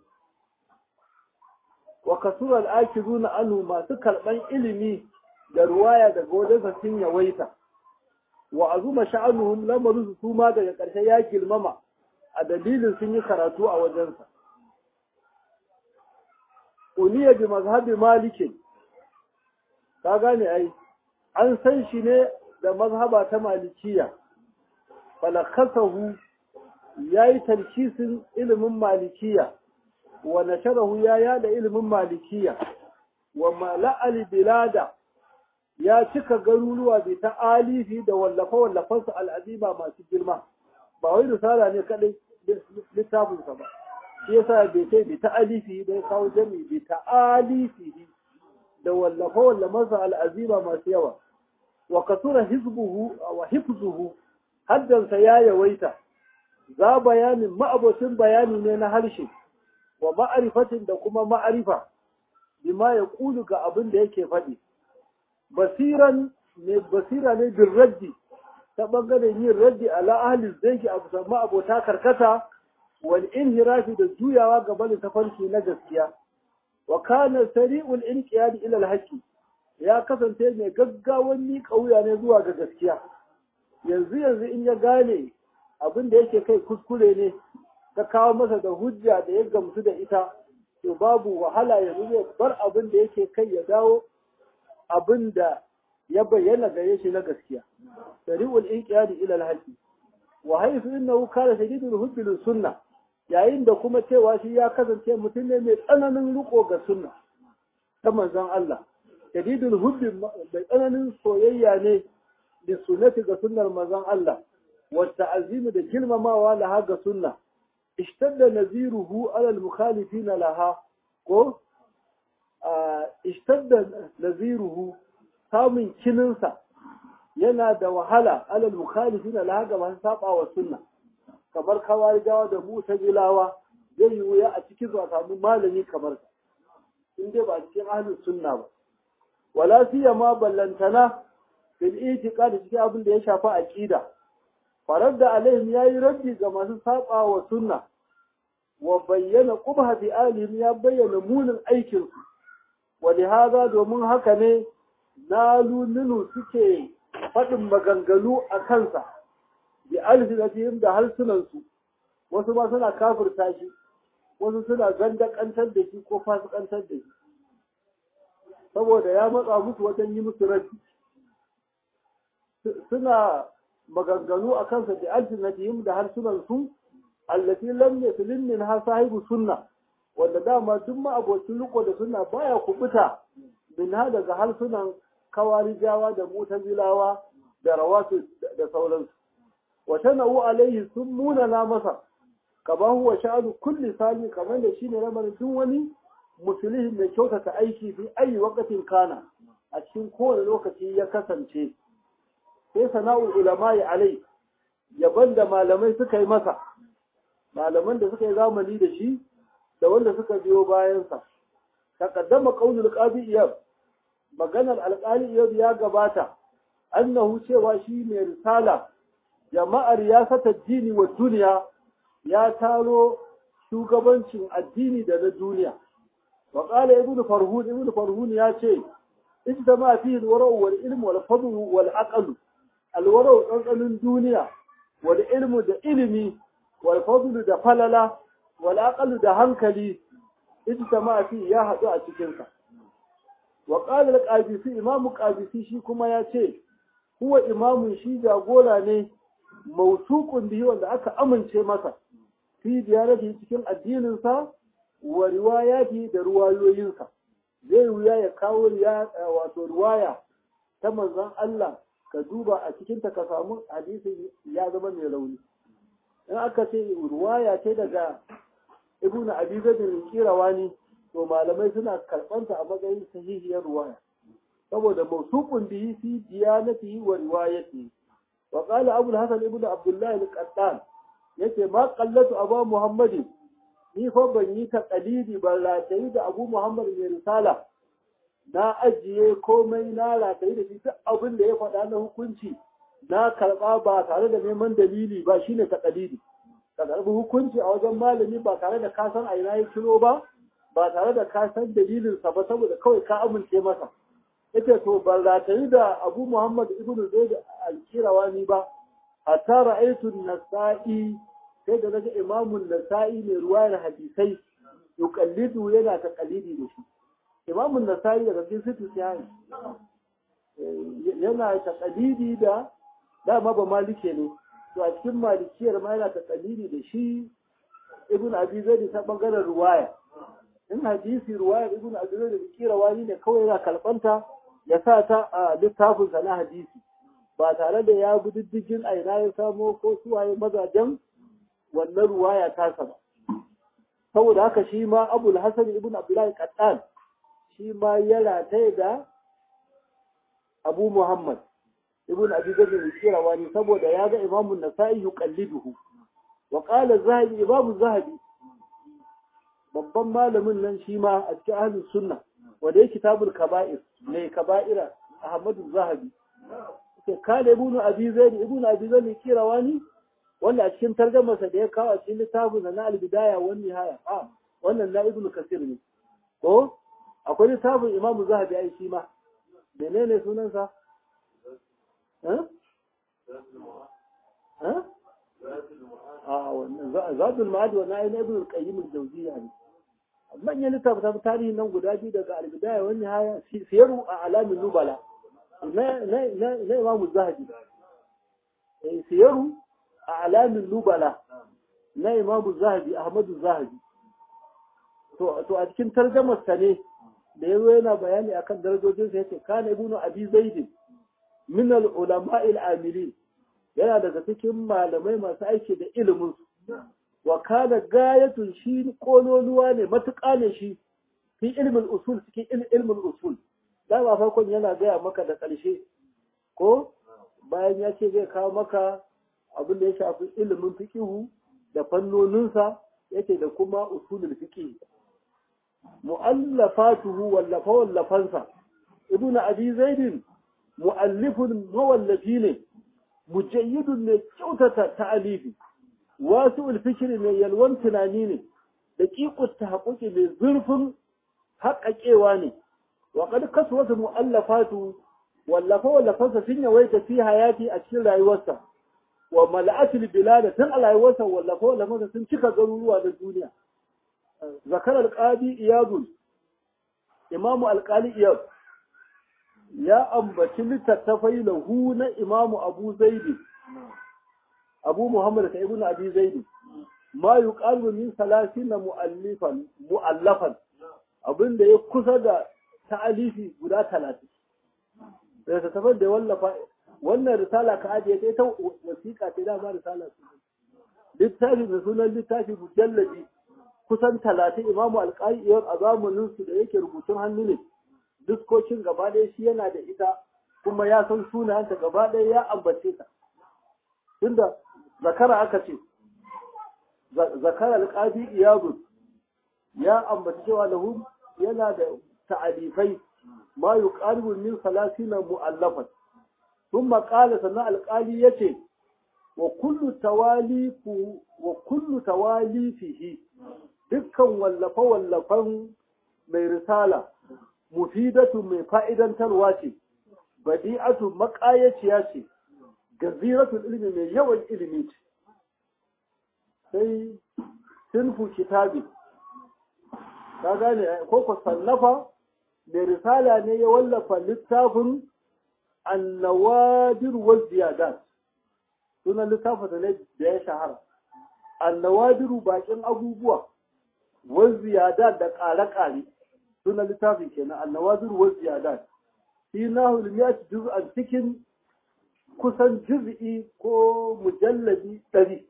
wa kasura al-akizuna anu masu karɓan ilimi da ruwaya daga wajensa sun yawaita wa azuma sha'anuhum lamarin su ma daga ƙarshe ya girmama a dalilin sun yi karatu a wajensa uniya bi mazhabi maliki ka gane ai an san shi ne da mazhaba ta malikiya falakasahu ya yi tarkisin ilimin malikiya wa nasharahu ya yada ilimin malikiya wa mala'al bilada ya cika garuruwa bai ta alifi da wallafe-wallafensu al'azima masu girma ba wai risala ne kadai littafinsa ba shi yasa bai kai bai ta alifi da ya kawo jami bai ta alifi da wallafe-wallafensa al'azima masu yawa wa kasura hizbuhu wa hifzuhu haddansa ya yawaita za bayanin ma'abocin bayani ne na harshe wa ma'arifatin da kuma ma'arifa bima ya kulu ga abin da yake faɗi basiran ne basira ne bin raddi ta bangaren yin raddi ala ahli zaiki abu sama abota karkata wal inhirafi da juyawa gaba da tafarki na gaskiya wa kana sari'ul inqiyad ila al-haqi ya kasance mai gaggawan miƙa wuya ne zuwa ga gaskiya yanzu yanzu in ya gane abin da yake kai kuskure ne ta kawo masa da hujja da ya gamsu da ita to babu wahala yanzu zai bar abin da yake kai ya dawo abin da ya bayyana gare shi na gaskiya sari'ul inqiyadi ila al-haqi wa haythu innahu kana shadidul hubbi lis sunna yayin da kuma cewa shi ya kasance mutum ne mai tsananin riko ga sunna ta manzon Allah shadidul hubbi mai tsananin soyayya ne da sunnati ga sunnar manzon Allah wa ta'zimi da girmamawa laha ga sunna ishtadda naziruhu ala al-mukhalifina laha ko ishtadda naziruhu samun kininsa yana da wahala alal mukhalifin laha ga masu saba wa sunna kamar kawarijawa da mutazilawa zai yi wuya a cikin zuwa samu malami kamar sa in dai ba a cikin ahlus sunna ba wala siyama ballantana fil itiqad cikin abin da ya shafi aqida farar da alaihim yayi raddi ga masu saba wa sunna wa bayyana qubha bi alihim ya bayyana munin aikin su ولهذا domin haka ne nalununu suke faɗin maganganu a kansa bi alfinatihim da harsunansu wasu ma suna kafirta shi wasu suna gandakantar da shi ko fasikantar da shi saboda ya matsa musu wajen yi musu rabi suna maganganu a kansa bi alfinatihim da harsunansu allati lam yaslim min ha sahibu sunna wanda dama duk ma'abocin riko da suna baya kubuta min ha daga harsunan kawarijawa da mutazilawa da rawatu da sauransu wa sana'u alaihi sun munana masa kama huwa sha'anu kulli sani kamar da shine lamarin duk wani musulmi mai kyautata aiki fi ayi wakatin kana a cikin kowane lokaci ya kasance sai sana'ul ulama ya alai yaban da malamai suka yi masa malaman da suka yi zamani da shi da wanda suka biyo bayansa taqaddama qaulul qadi iyab maganar alqali iyab ya gabata annahu cewa shi mai risala jama'ar ya sata dini wa duniya ya taro shugabancin addini da na duniya wa qala ibnu farhun ibnu farhun ya ce ijtama fihi alwara'u wal ilmu wal fadlu wal aqlu alwara'u tsantsanin duniya wal ilmu da ilimi wal fadlu da falala wal aqlu da hankali ijtama fihi ya hadu a cikin sa wa qala al-qabisi imamu qabisi shi kuma ya ce huwa imamun shi jagora ne mautuqun bihi wanda aka amince masa fi diyarati cikin addininsa wa riwayati da ruwayoyinsa zai wuya ya kawo wato riwaya ta manzon Allah ka duba a cikin ta ka samu hadisin ya zama mai rauni in aka ce riwaya ce daga ibnu abi zaid al-qirawani to malamai suna karɓanta a matsayin sahihiyar riwaya saboda mawsuqun bihi fi diyanatihi wa riwayatihi wa qala abu al-hasan ibnu abdullah al-qattan yace ma qallatu abu muhammadin ni fa ban yi ta qalidi ban ratayi da abu muhammad mai risala na ajiye komai na ratayi da shi duk abin da ya faɗa na hukunci na karɓa ba tare da neman dalili ba shine ta qalidi ka karɓi hukunci a wajen malami ba tare da ka san a ina ya kiro ba ba tare da ka san dalilinsa ba saboda kawai ka amince masa yace to ban ratayi da abu muhammad ibnu zaid al-kirawani ba hatta ra'aytu an-nasa'i sai da naga imamun nasa'i mai ruwayar hadisai yuqallidu yana ta qalidi da shi imamun nasa'i daga cikin situ sai yana ta qalidi da dama ba malike ne to a cikin malikiyar ma yana ta qalidi da shi ibn abi zaid ta bangaren ruwaya in hadisi ruwayar ibn abi zaid da kirawani ne kawai yana kalbanta ya sa ta a littafin sa na hadisi ba tare da ya bi diddigin aina ya samo ko suwaye mazajen wannan ruwaya tasa ba saboda haka shi ma abul hasan ibn abdullahi qattan shi ma ya rataye da abu muhammad ibn abi bakr al-qirawani saboda ya ga imamu nasa'i yuqalliduhu wa qala zahabi imamu zahabi babban malamin nan shi ma a cikin ahlus sunna wanda yake kitabul kaba'ir ne kaba'ira ahmadu zahabi ke kale ibn abi zaid ibn abi zaid al-qirawani wanda a cikin tarjamarsa da ya kawo a cikin littafin na al-bidaya wa nihaya a wannan na ibnu kasir ne ko akwai littafin imamu zahabi ai shi ma menene sunansa eh eh a wannan zadul ma'ad wa na'i na ibnu qayyim al-jawziyya ne manyan littafin tarihi nan guda biyu daga al-bidaya wa nihaya siyaru a alamin nubala na na na imamu zahabi siyaru a alamin nubala na imamu zahabi ahmadu zahabi to a cikin tarjamarsa ne da yazo yana bayani akan darajojinsa yace kana ibnu abi zaid min al ulama al amilin yana daga cikin malamai masu aiki da ilimin wa kana gayatun shi kololuwa ne matuƙa ne shi fi ilmin usul cikin ilmin usul da ba farkon yana gaya maka da ƙarshe ko bayan ya ce zai kawo maka abin da ya shafi ilimin fikihu da fannoninsa yake da kuma usulul fiqh mu'allafatuhu wallafa wallafansa ibn abi zaid mu'allifun mawallafi ne mujayyidun ne kyautata ta'alifi wasu fikri ne yalwan tunani ne da ƙiƙut tahaqquqi mai zurfin haƙaƙewa ne wa qad kaswata mu'allafatu wallafa wallafansa sun yawaita fi hayati a cikin rayuwarsa wa mala'atul bilad tun a rayuwarsa wallafa wallafansa sun cika garuruwa da duniya zakar alqadi iyad imamu alqali iyad ya ambaci littattafai lahu na imamu abu zaidi abu muhammad ka ibnu abi zaidi ma yuqalu min salasina mu'allifan mu'allafan abinda ya kusa da ta'alifi guda talatin da ta tafar da wallafa wannan risala ka ajiye ta ita wasiƙa ce dama risala su littafi da sunan littafi mujallabi kusan talatin imamu alƙa'iyyar a zamaninsu da yake rubutun hannu ne diskokin gaba ɗaya shi yana da ita kuma ya san sunayenta gaba ɗaya ya ambace ta tunda zakara aka ce zakara alƙafi iyabun ya ambaci cewa lahu yana da ta'alifai ma yuqaribu min salasina mu'allafan thumma qala sannan alƙali yace wa kullu tawalifu wa kullu tawalifihi dukkan wallafa wallafan mai risala mufidatu mai fa'idantarwa ce badi'atu maƙayaciya ce gaziratul ilmi mai yawan ilimi ce sai sinfu kitabi ka gane ko ko sallafa mai risala ne ya wallafa littafin annawadir wa ziyadat sunan littafin da ne da ya shahara annawadiru bakin abubuwa wa ziyadat da ƙare-ƙare sunan littafin kenan annawadiru wa ziyadat fi nahul miyat juz'an cikin kusan juz'i ko mujalladi ɗari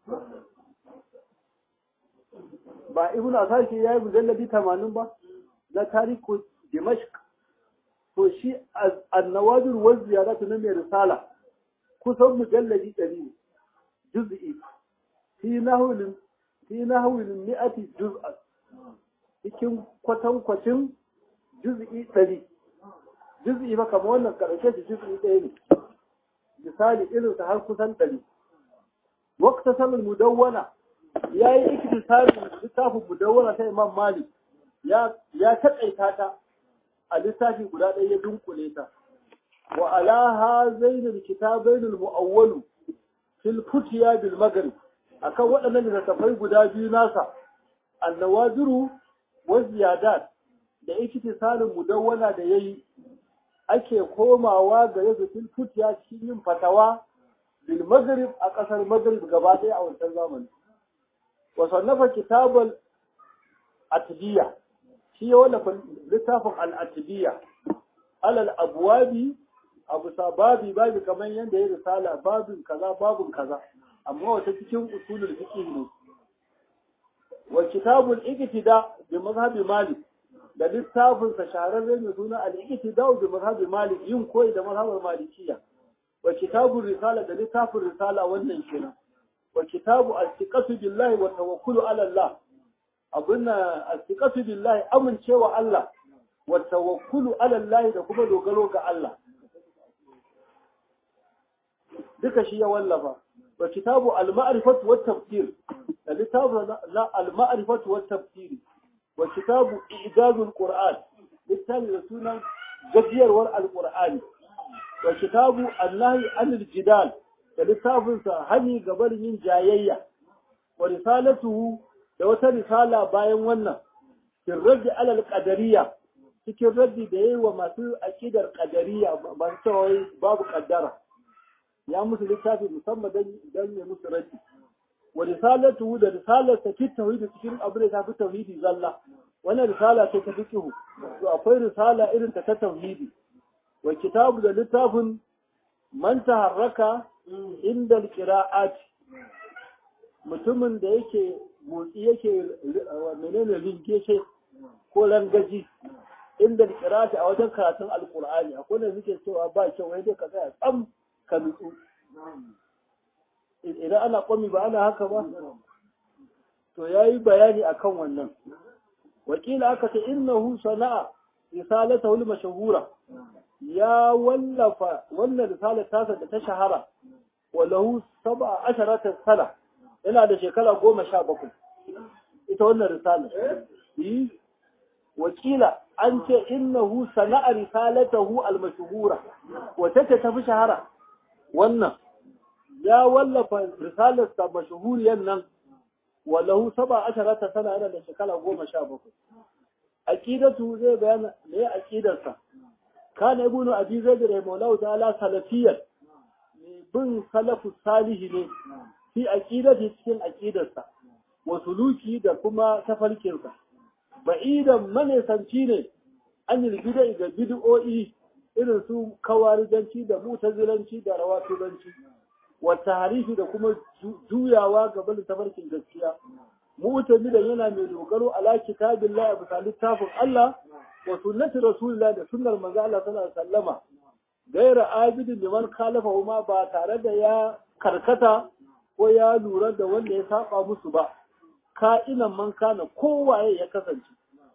ba ibn asashi ya yi mujalladi tamanin ba na tariku dimashq to shi annawadir wa ziyaratu na mai risala kusan mujalladi ɗari ne juz'i fi nahwil fi nahwil mi'ati juz'a cikin kwatankwacin juz'i ɗari juz'i ba kamar wannan karshe shi juz'i ɗaya ne misali irin sa har kusan ɗari waqta samin mudawwana ya yi iktisarin littafin mudawwana ta imam malik ya ya taƙaita ta a littafi guda ɗaya ya dunkule ta wa alaha zainul kitabainul mu'awwalu fil futiya bil maghrib akan waɗannan littattafai guda biyu nasa annawadiru wa ziyadat da iktisarin mudawwana da yayi ake komawa ga yadda fil futiya cikin yin fatawa bil maghrib a ƙasar maghrib gaba ɗaya a wancan zamani wa sannafa kitabal atbiya shi ya wallafa littafin al-atbiya alal abwabi abu sababi babi kamar yadda ya risala babin kaza babin kaza amma wata cikin usulul fiqh ne wa kitabul iqtida bi mazhabi malik da littafin sa shahararre mai suna al-iqtida bi mazhabi malik yin koyi da mazhabar malikiya wa kitabul risala da littafin risala wannan kenan wa kitabu al-thiqatu billahi wa tawakkulu ala Allah abunna al-thiqatu billahi amincewa Allah wa tawakkulu ala Allah da kuma dogaro ga Allah duka shi ya wallafa wa kitabu al-ma'rifatu wat tafsir da littafu na al-ma'rifatu wat tafsir wa kitabu i'dadul qur'an littafi da sunan gajiyarwar al-qur'ani wa kitabu an-nahy anil jidal da littafinsa hani gabar yin jayayya wa risalatuhu da wata risala bayan wannan fil raddi alal qadariyya cikin raddi da yayi wa masu aqidar qadariyya ban cewa babu qaddara ya musu littafi musamman dan dan ya musu raddi wa risalatuhu da risalarsa fi tauhid cikin abin da tafi tauhidi zalla wannan risala ce ta fiqhu to akwai risala irin ta ta tauhidi wa kitabu da littafin man taharraka inda qira'at mutumin da yake motsi yake menene ringeshe ko rangaji inda qira'at a wajen karatun alqur'ani akwai da suke cewa ba kyau wai dai ka tsaya tsam ka nutsu idan ana kwami ba ana haka ba to yayi bayani akan wannan wakila aka ce innahu sana'a risalatahu al-mashhura ya wallafa wannan risalar tasa da ta shahara walahu saba asharata sana yana da shekara goma sha bakwai ita wannan risalar yi wakila an ce innahu sana'a risalatahu al-mashhura wata ce tafi shahara wannan ya wallafa risalar sa mashhuriyan nan walahu saba asharata sana yana da shekara goma sha bakwai aqidatu zai bayana me aqidarsa كان ابن أبي زيد رحمه الله تعالى سلفيا بن سلف الصالح ne fi aqidati cikin aqidarsa wa suluki da kuma tafarkinsa ba'idan manesanci ne an yi bid'a ga bid'o'i irin su kawarijanci da mutazilanci da rawatulanci wa tahrifi da kuma juyawa ga bin tafarkin gaskiya mu'tamidan yana mai dogaro ala kitabillahi bisa littafin Allah wa sunnati rasulillah da sunnar manzo Allah sallallahu alaihi wasallama gaira abidin liman khalafa ma ba tare da ya karkata ko ya lura da wanda ya saba musu ba ka'inan man kana kowaye ya kasance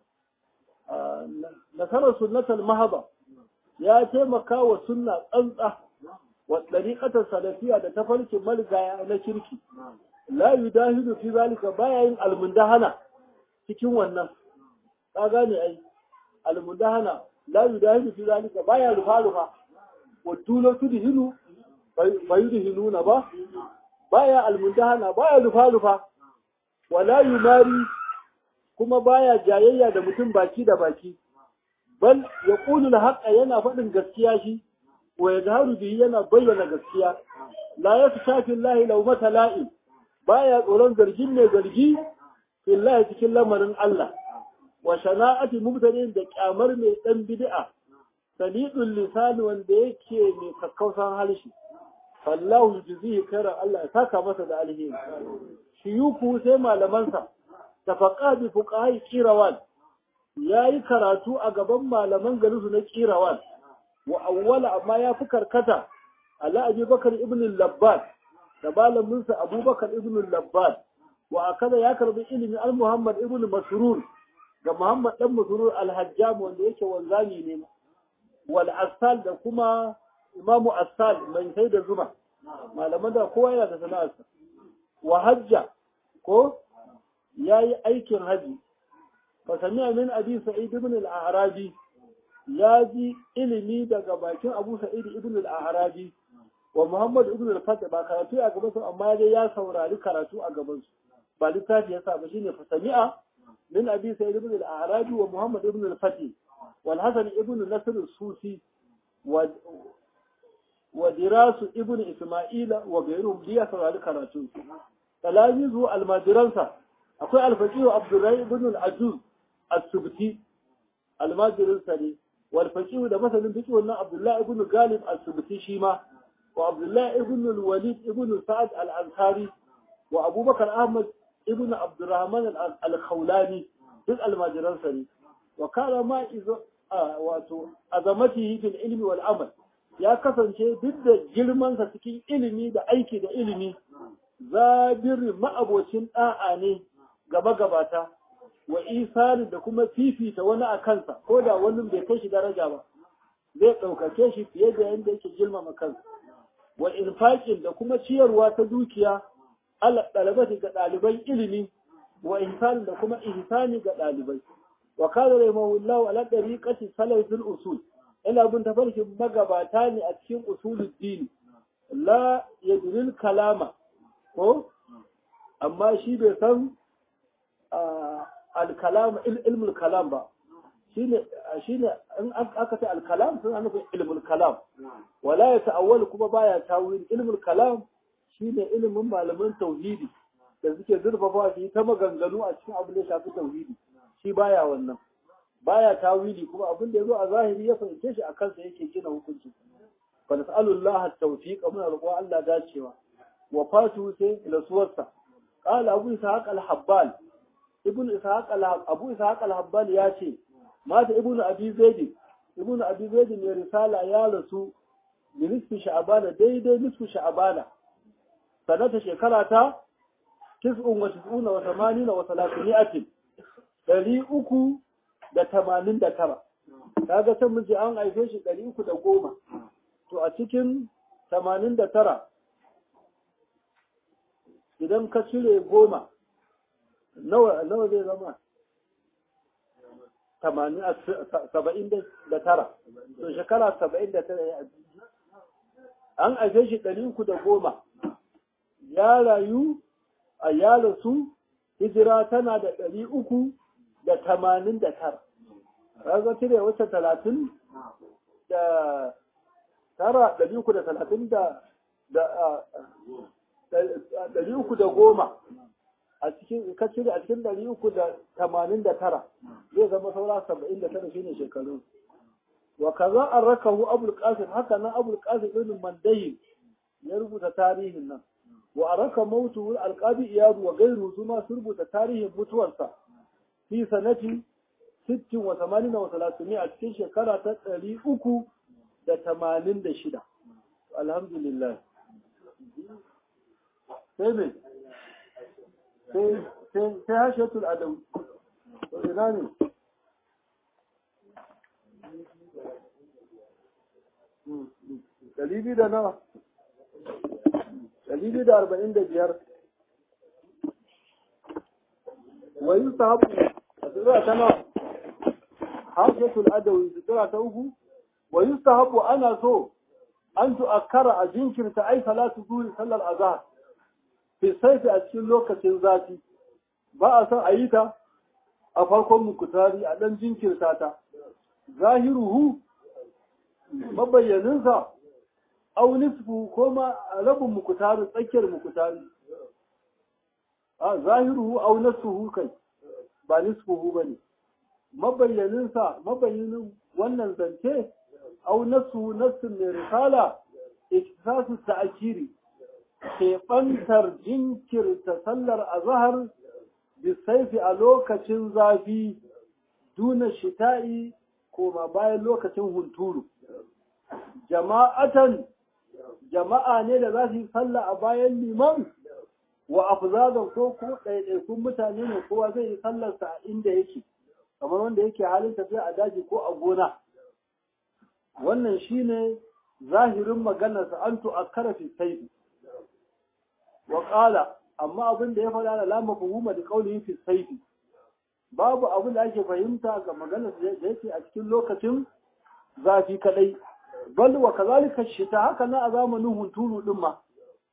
nasarar sunnatul mahaba ya taimaka wa sunna tsantsa wa ɗariƙatar salafiya da tafarkin maligaya na kirki la yudahidu fi zalika baya yin almundahana cikin wannan ka gane ai almundahana la yudahidu fi zalika baya rufa rufa wa dula tudhinu fayudhinuna ba baya almundahana baya rufa rufa wala yumari kuma baya jayayya da mutum baki da baki bal yaqulu al-haqqa yana faɗin gaskiya shi wa yadharu bihi yana bayyana gaskiya la yashafi Allah law mata la'in baya tsoron zargin mai zargi fillahi cikin lamarin Allah wa shana'ati mubtadin da kyamar mai dan bid'a salidul lisan wanda yake mai kakkausan harshe fallahu yujzihi khairan Allah ya saka masa da alheri shiyuku sai malamansa tafaqqa bi fuqahi qirawan yayi karatu a gaban malaman garinsu na qirawan wa awwala amma ya fi karkata ala abi bakar ibn al-labbad da malaminsa abubakar ibn al-labbad wa akada ya karbi ilimi al muhammad ibn masrur ga muhammad dan masrur al-hajjam wanda yake wanzami ne wal asal da kuma imamu asal mai sai da zuma malaman da kowa yana da sana'arsa wa hajja ko yayi aikin haji fa sami'a min abi sa'id ibn al-a'rabi ya ji ilimi daga bakin Abu Sa'id ibn al-Arabi wa Muhammad ibn al-Fatih ba karatu a gaban su amma dai ya saurari karatu a gaban su ba littafi ya sa ba shine fasami'a min Abi Sa'id ibn al-Arabi wa Muhammad ibn al-Fatih wal Hasan ibn Nasr al-Susi wa wa Dirasu ibn Isma'ila wa gairuhum ya saurari karatu talamizu al-majiransa akwai al-Faqih Abdurrahim ibn al-Ajuz as-Subti al-majirinsa ne والفقيه ده مثلا بيجي قلنا عبد الله ابن غالب السبتي شيما وعبد الله ابن الوليد ابن سعد الأنصاري وأبو بكر أحمد ابن عبد الرحمن الخولاني duk almajiransa ne wa kana ma izo wato azamatihi fil ilmi wal amal ya kasance duk da girmansa cikin ilimi da aiki da ilimi zabir ma'abocin da'a ne gaba gabata wa isari da kuma fifita wani a kansa ko da wani bai kai shi daraja ba zai ɗaukake shi fiye da yadda yake girmama kansa wa infaƙin da kuma ciyarwa ta dukiya ala ɗalibati ga ɗaliban ilimi wa ihsani da kuma ihsani ga ɗalibai wa kana rahimahullahu ala dariqati salafil usul ina bin tafarkin magabata ne a cikin usulul dini la yadril kalama ko amma shi bai san alkalam ilmul kalam ba shine shine in aka ce alkalam sun nufin ilmul kalam wala ya ta'awwal kuma baya tawil ilmul kalam shine ilimin malaman tauhidi da suke zurfafa shi ta maganganu a cikin abin da shafi tauhidi shi baya wannan baya tawili kuma abin da yazo a zahiri ya fahimce shi a kansa yake gina hukunci fa nas'alullaha at-tawfiq muna roƙo Allah dacewa wa fatu sai rasuwarsa qala abu ishaq al-habbal ibn ishaq abu ishaq al-habbal ya ce mata ibn abi zaid ibn abi zaid mai risala ya rasu bi nisfi sha'bana daidai nisfi sha'bana sanata shekara ta 99 wa 80 wa 300 dari uku da tamanin da tara kaga can mun ce an haife shi ɗari uku da goma to a cikin tamanin da tara idan ka cire goma nawa nawa zai zama tamanin saba'in da tara to shekara saba'in da tara ya an haife shi ɗari uku da goma ya rayu a ya rasu hijira tana da ɗari uku da tamanin da tara raga cire wata talatin da tara ɗari uku da talatin da ɗari uku da goma a cikin ka cire a cikin ɗari uku da tamanin da tara zai zama saura saba'in da tara shine shekaru wa kaza an rakahu abul qasim haka nan abul qasim ibn mandayi ya rubuta tarihin nan wa araka mautu alqabi iyadu wa gairu su ma rubuta tarihin mutuwarsa fi sanati 60 wa 80 wa 300 a cikin shekara ta 386 alhamdulillah sai me sai sai hashatul adawi to ina ne Ɗari da nawa? Ɗari da arba'in da biyar. Wa yi ta haɓu a tsira ta nawa? Hashatul adawi tsira ta uku? Wa yi ta haɓu ana so an tu'akkara a jinkirta ai salatu zuwi sallar azhar. Fi saifi a cikin lokacin zafi. Ba a son a yi ta a farkon mukutari a ɗan jinkirta ta. Zahiruhu mabayyaninsa au nisfu ko ma rabin mukutari tsakiyar mukutari a zahiruhu au nasuhu kai ba nisfuhu ba ne mabayyaninsa mabayyanin wannan zance au nasu nassun mai risala iktisasu ta'akiri keɓantar jinkirta sallar azahar bisaifi a lokacin zafi duna shita'i koma bayan lokacin hunturu jama'atan jama'a ne da za su yi sallah a bayan liman wa afzadan ko ko ɗaiɗaikun mutane ne kowa zai yi sallarsa a inda yake kamar wanda yake halin tafiya a daji ko a gona wannan shine zahirin maganarsa an tu'akkara fi saifi wa qala amma abin da ya faɗa da lama fuhuma da qawlihi fi saifi babu abin da ake fahimta ga maganar da yake a cikin lokacin zafi kadai bal wa kazalika shita haka na a zamanin hunturu din ma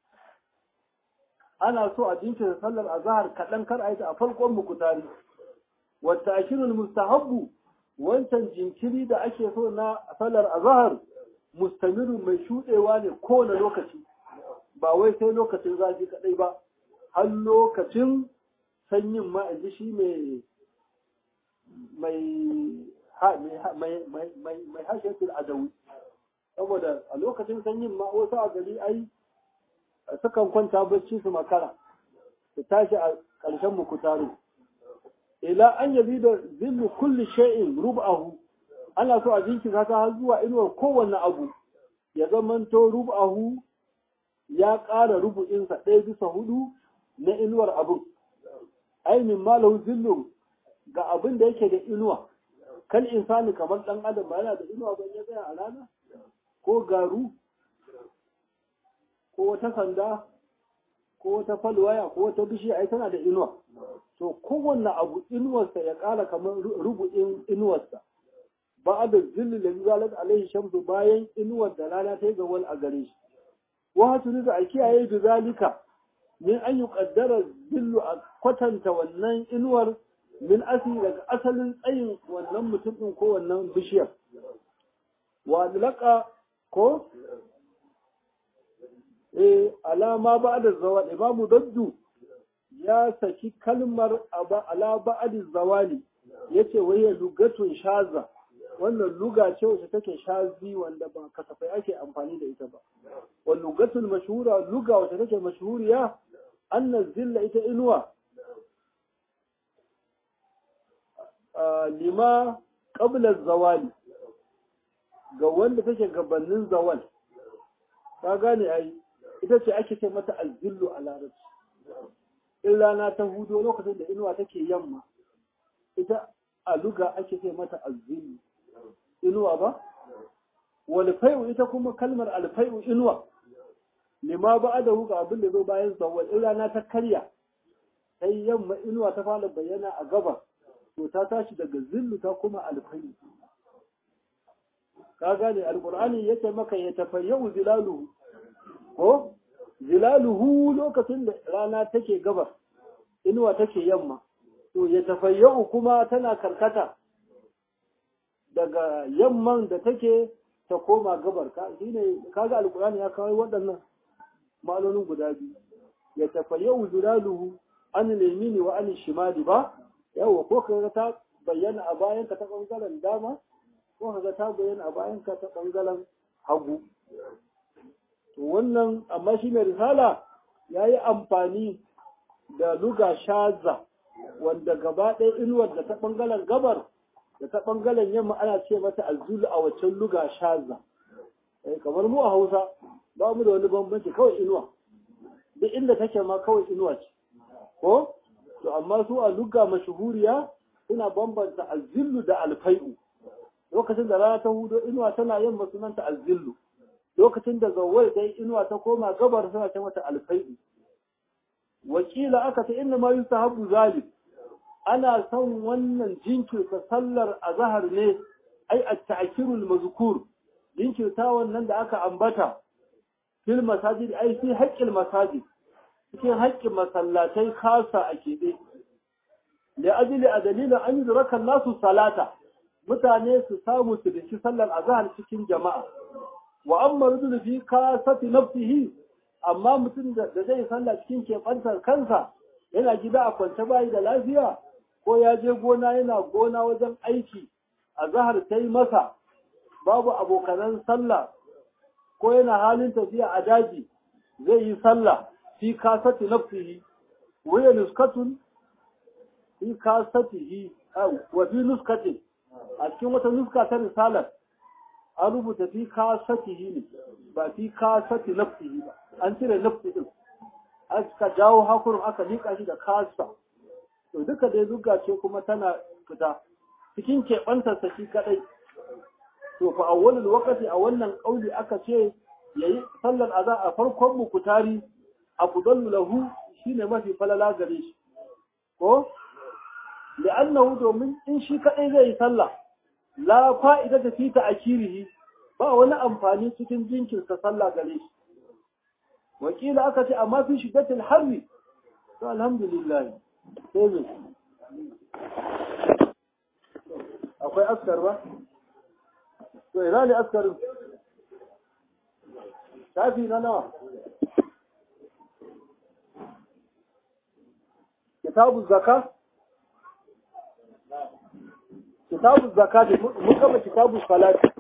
ana so a jinkirta sallar azhar kadan kar a yi ta a farkon mukutari wa ta'khirul mustahabbu wancan jinkiri da ake so na sallar azhar mustamiru mai shudewa ne kowane lokaci ba wai sai lokacin zafi kadai ba har lokacin sanyin ma in ji shi mai mai mai hashetul adawi saboda a lokacin sanyin ma wasu a gari ai sukan kwanta bacci su makara su tashi a ƙarshen mukutari ila an yabi da zillu kulli shay'in rub'ahu ana so a jinki ta har zuwa inuwar kowanne abu ya zamanto rub'ahu ya ƙara rubu'insa ɗaya bisa hudu na inuwar abun ainihin malahu zillu ga abin da yake da inuwa kal insani kamar ɗan adam ba yana da inuwa ban ya tsaya a rana ko garu ko wata sanda ko wata falwaya ko wata bishiya ai tana da inuwa to kowanne abu inuwarsa ya ƙara kamar rubu'in inuwarsa ba da zilli da zalat alaihi shamsu bayan inuwar da rana ta yi ga wani a gare shi wa hatu da a kiyaye bi zalika min an yi kaddara zillu a kwatanta wannan inuwar min asali daga asalin tsayin wannan mutum ɗin ko wannan bishiyar wa alaka ko eh alama ba da zawal imamu daddu ya saki kalmar ala ba'ad zawali yace wai lugatun shaza wannan luga ce wacce take shazi wanda ba kasafai ake amfani da ita ba wa lugatul mashhura luga wacce take mashhuriya anna zilla ita inuwa lima qabla zawali ga wanda take gabanin zawal ka gane ai ita ce ake ce mata azzillu a larabci in rana ta hudo lokacin da inuwa take yamma ita a luga ake ce mata azzillu inuwa ba walfai'u ita kuma kalmar alfai'u inuwa lima ba da ga abin da zo bayan zawal in rana ta karya sai yamma inuwa ta fara bayyana a gaba to ta tashi daga zillu ta kuma alfai'u ka gane alqur'ani yake maka ya tafayyau zilaluhu ko zilaluhu lokacin da rana take gaba inuwa take yamma to ya tafayyau kuma tana karkata daga yamman da take ta koma gabar ka shine kaga alqur'ani ya kawo waɗannan ma'anonin guda biyu ya tafayyau zilaluhu an limini wa an shimali ba yawa ko kaga ta bayyana a bayan ka ta bangaren dama ko kaga ta bayyana a bayan ka ta bangaren hagu to wannan amma shi mai risala ya yi amfani da luga shaza wanda gaba ɗaya inuwar da ta ɓangaren gabar da ta ɓangaren yamma ana ce mata azulu a waccan luga shaza kamar mu a hausa ba mu da wani bambanci kawai inuwa duk inda take ma kawai inuwa ce ko to amma su a luga mashuhuriya suna bambanta azillu da alfai'u lokacin da rana ta hudo inuwa tana yamma sunanta azillu lokacin da zawwal ta yi inuwa ta koma gabar suna ce mata alfai'u wakila aka ta inna ma yusahabu zalim ana son wannan jinkirta sallar azhar ne ai at-ta'kirul mazkur jinkirta wannan da aka ambata fil masajid ai fi haqqil masajid cikin haƙƙin masallatai kasa a keɓe da ajili a dalilin an yi zurakan nasu salata mutane su samu su da sallar azhar cikin jama'a wa amma rujul fi kasati nafsihi amma mutum da zai sallah cikin keɓantar kansa yana gida a kwance bayi da lafiya ko ya je gona yana gona wajen aiki a zahar ta yi masa babu abokanan sallah ko yana halin tafiya a daji zai yi sallah fi kasati nafsihi wa ya nuskatun fi kasatihi wa fi nuskatin a cikin wata nuska ta risalar an rubuta fi kasatihi ne ba fi kasati nafsihi ba an cire nafsi din aka jawo hakurin aka liƙa shi da kasa to duka dai zuga ce kuma tana fita cikin keɓantarsa shi kaɗai to fa awwalul waqti a wannan ƙauli aka ce yayi sallar aza a farkon mukutari afdalu lahu shine mafi falala gare shi ko li'annahu domin in shi kaɗai zai yi sallah la fa'ida ta fita akirihi ba wani amfani cikin jinkirta sallah gare shi wakila aka ce amma fi shiddatil harri to alhamdulillah sai me akwai askar ba to ina ne askarin shafi na nawa kitabu zaka kitabu zaka mun gama kitabu salati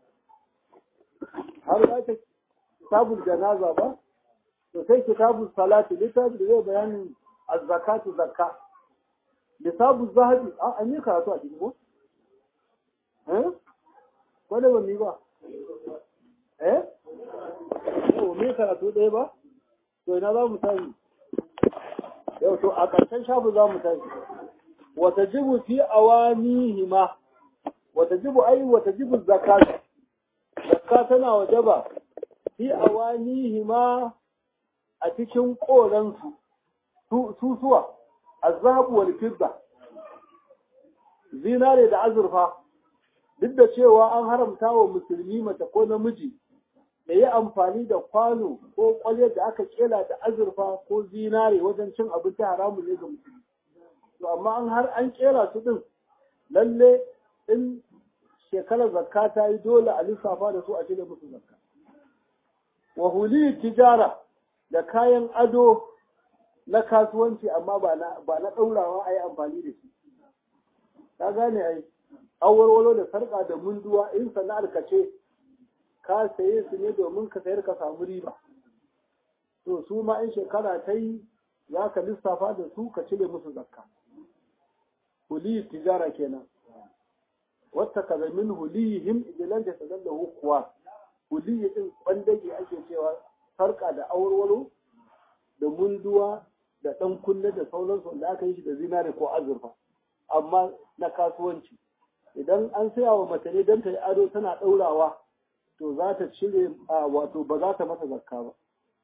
har ya ta kitabul janaza ba to sai kitabul salati littafi da zai bayanin az-zakatu zakka kitabul zahabi a an yi karatu a cikin ko eh ko da ba mi ba eh ko me karatu ɗaya ba to ina za mu tashi yau to a ƙarshen shafu za mu tashi wata jibu fi awanihima wata jibu ai wata jibu zakatu zakka tana wajaba fi awanihima a cikin koransu susuwa azhabu wal fidda zinare da azurfa duk da cewa an haramta wa musulmi mace ko namiji da yi amfani da kwano ko kwalye da aka kela da azurfa ko zinare wajen cin abinci haramun ne ga musulmi to amma an har an kera su din lalle in shekarar zakka ta yi dole a lissafa da su a cire musu zakka wa huli tijara da kayan ado na kasuwanci amma ba na ba na daurawa a yi amfani da shi ka gane ai awarwalo da sarka da munduwa in sana'ar ka ce ka saye su ne domin ka sayar ka samu riba to su ma in shekara ta yi za ka lissafa da su ka cire musu zakka huli tijara kenan wata kaza min hulihim idan da sanar da hukuwa huliyi din kwandage ake cewa sarka da awarwalo da munduwa da dan kunne da sauransu da aka yi shi da zinare ko azurfa amma na kasuwanci idan an saya wa mace ne don ta yi ado tana ɗaurawa to za ta cire wato ba za ta masa zakka ba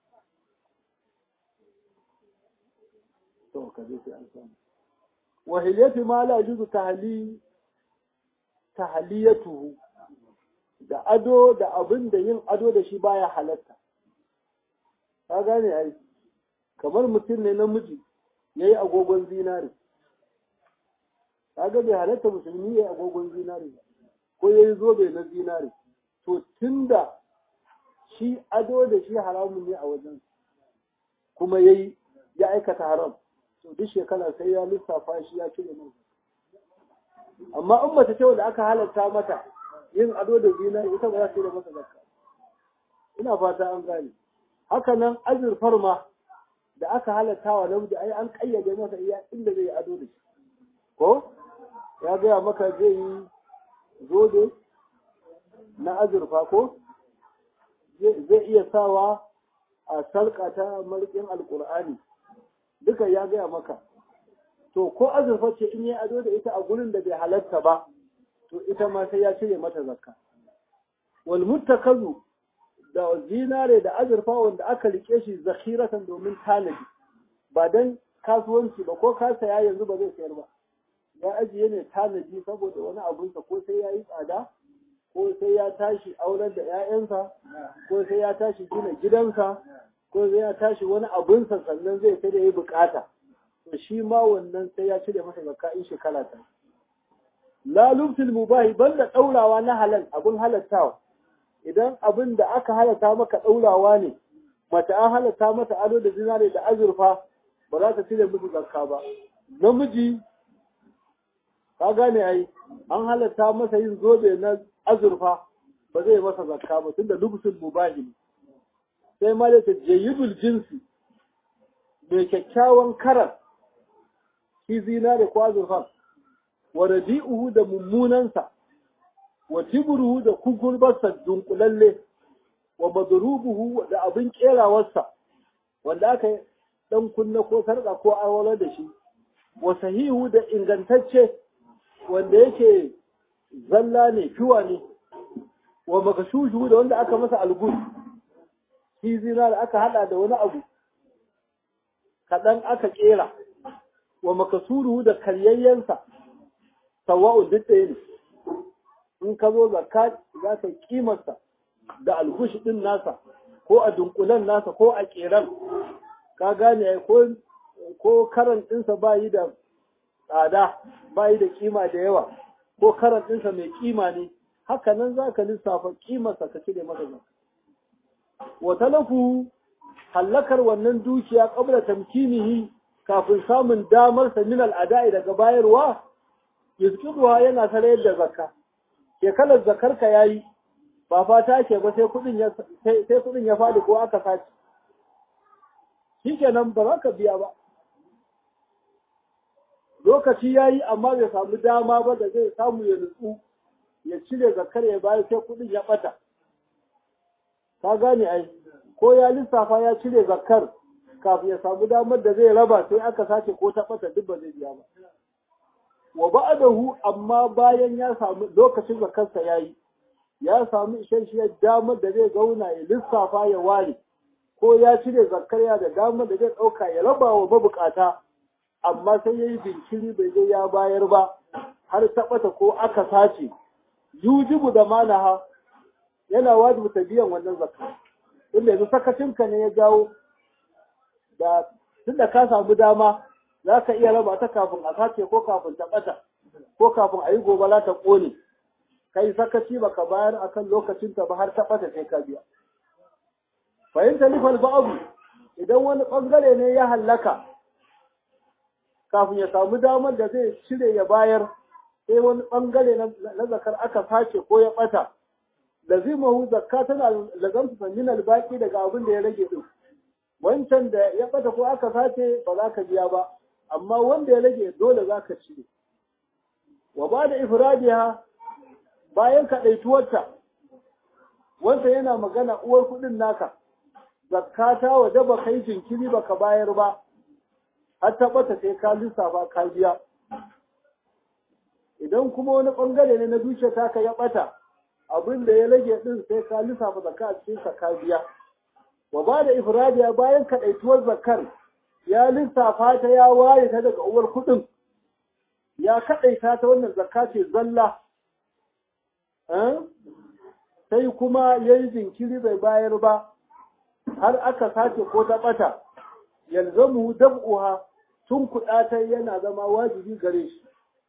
to ka je sai an samu wa hilyati ma la yuzu tahli tahliyatuhu da ado da abin da yin ado da shi baya halatta ka gane ai kamar mutum ne namiji yayi agogon zinare kaga bai halatta musulmi yayi agogon zinare ko yayi zobe na zinare to tunda shi ado da shi haramun ne a wajen kuma yayi ya aikata haram to duk shekara sai ya lissafa shi ya cire nan amma in mace ce da aka halatta mata yin ado da zinari ita ba za ta yi da masa zakka ina fata an gane haka nan azurfar ma da aka halatta wa namiji ai an kayyade masa iya inda zai ado da shi ko ya gaya maka zai yi zobe na azurfa ko zai iya sawa a sarƙa ta marƙin alƙur'ani duka ya gaya maka to ko azurfa ce in yi ado da ita a gurin da bai halatta ba to ita ma sai ya cire mata zakka wal muttakazu da zinare da azurfa wanda aka rike shi zakhiratan domin tanadi ba dan kasuwanci ba ko ka saya yanzu ba zai sayar ba ya ajiye ne tanadi saboda wani abunsa ko sai ya yi tsada ko sai ya tashi auren da 'ya'yansa ko sai ya tashi gina gidansa ko sai ya tashi wani abunsa sannan zai sai da ya bukata to shi ma wannan sai ya cire masa zakka in shekara ta la lubtul mubahi banda daurawa na halal abun halattawa idan abin da aka halatta maka daurawa ne mace an halatta mata ado da zinare da azurfa ba za ta cire musu zakka ba namiji ka gane ai an halatta masa yin zobe na azurfa ba zai masa zakka ba tunda lubsul mubahi sai ma da jayyidul jinsi mai kyakkyawan karar shi zinare ko azurfa wa radi'uhu da mummunansa wa tibruhu da kukurbarsa dunkulalle wa madrubuhu da abin kerawarsa wanda aka dan kunna ko sarka ko awala da shi wa sahihu da ingantacce wanda yake zalla ne fiwa ne wa makashushu da wanda aka masa algus shi zina da aka hada da wani abu kaɗan aka ƙera wa makasuru da karyayyensa sawa'u duk ɗaya ne in ka zo zakka za ka kimarsa da alhushi ɗin nasa ko a dunkulen nasa ko a ƙeran ka gane ko ko karan ɗinsa ba yi da tsada ba yi da kima da yawa ko karan ɗinsa mai kima ne haka nan za ka lissafa kimarsa ka cire masa zakka wa talafu hallakar wannan dukiya qabla tamkinihi kafin samun damar sa min al'ada'i daga bayarwa yuzkiruwa yana sarayar da zakka shekarar zakar ka yayi ba fata ke ba sai kudin ya sai kudin ya fadi ko aka sace shikenan ba za ka biya ba lokaci yayi amma bai samu dama ba da zai samu ya nutsu ya cire zakar ya bayar sai kudin ya bata ka gane ai ko ya lissafa ya cire zakar kafin ya samu damar da zai raba sai aka sace ko ta bata duk ba zai biya ba wa ba'dahu amma bayan ya samu lokacin zakarsa yayi ya samu isasshiyar damar da zai zauna ya lissafa ya ware ko ya cire zakar ya da damar da zai dauka ya raba wa mabukata amma sai yayi binciri bai je ya bayar ba har ta bata ko aka sace yujibu da manaha yana wajibu ta biyan wannan zakka inda yanzu sakacinka ne ya jawo da tunda ka samu dama za ka iya raba ta kafin a sace ko kafin ta ɓata ko kafin a yi gobala ta ƙone kai sakaci baka bayar akan lokacin ta ba har ta ɓata sai ka biya fahimta nifal ba'abu idan wani ɓangare ne ya hallaka kafin ya samu damar da zai cire ya bayar sai wani ɓangare na zakar aka sace ko ya ɓata lazimahu zakka tana lazamta sanyin albaki daga abin da ya rage din wancan da ya bata ko aka sace ba za ka biya ba amma wanda ya rage dole za ka cire wa ba da ifradiha bayan ka ɗaituwarta wanda yana magana uwar kuɗin naka zakka ta waje ba kai jinkiri ba ka bayar ba har ta bata sai ka lissafa ka biya idan kuma wani ɓangare ne na zuciya taka ya ɓata abin da ya rage din sai ka lissafa zakka a cikin ka biya wa ba da ifradiya bayan kaɗaituwar zakar ya lissafa ta ya ware ta daga uwar kuɗin ya kaɗaita ta wannan zakka ce zalla sai kuma ya yi jinkiri bai bayar ba har aka sace ko ta ɓata yalzamu dab'uha tun kuɗa ta yana zama wajibi gare shi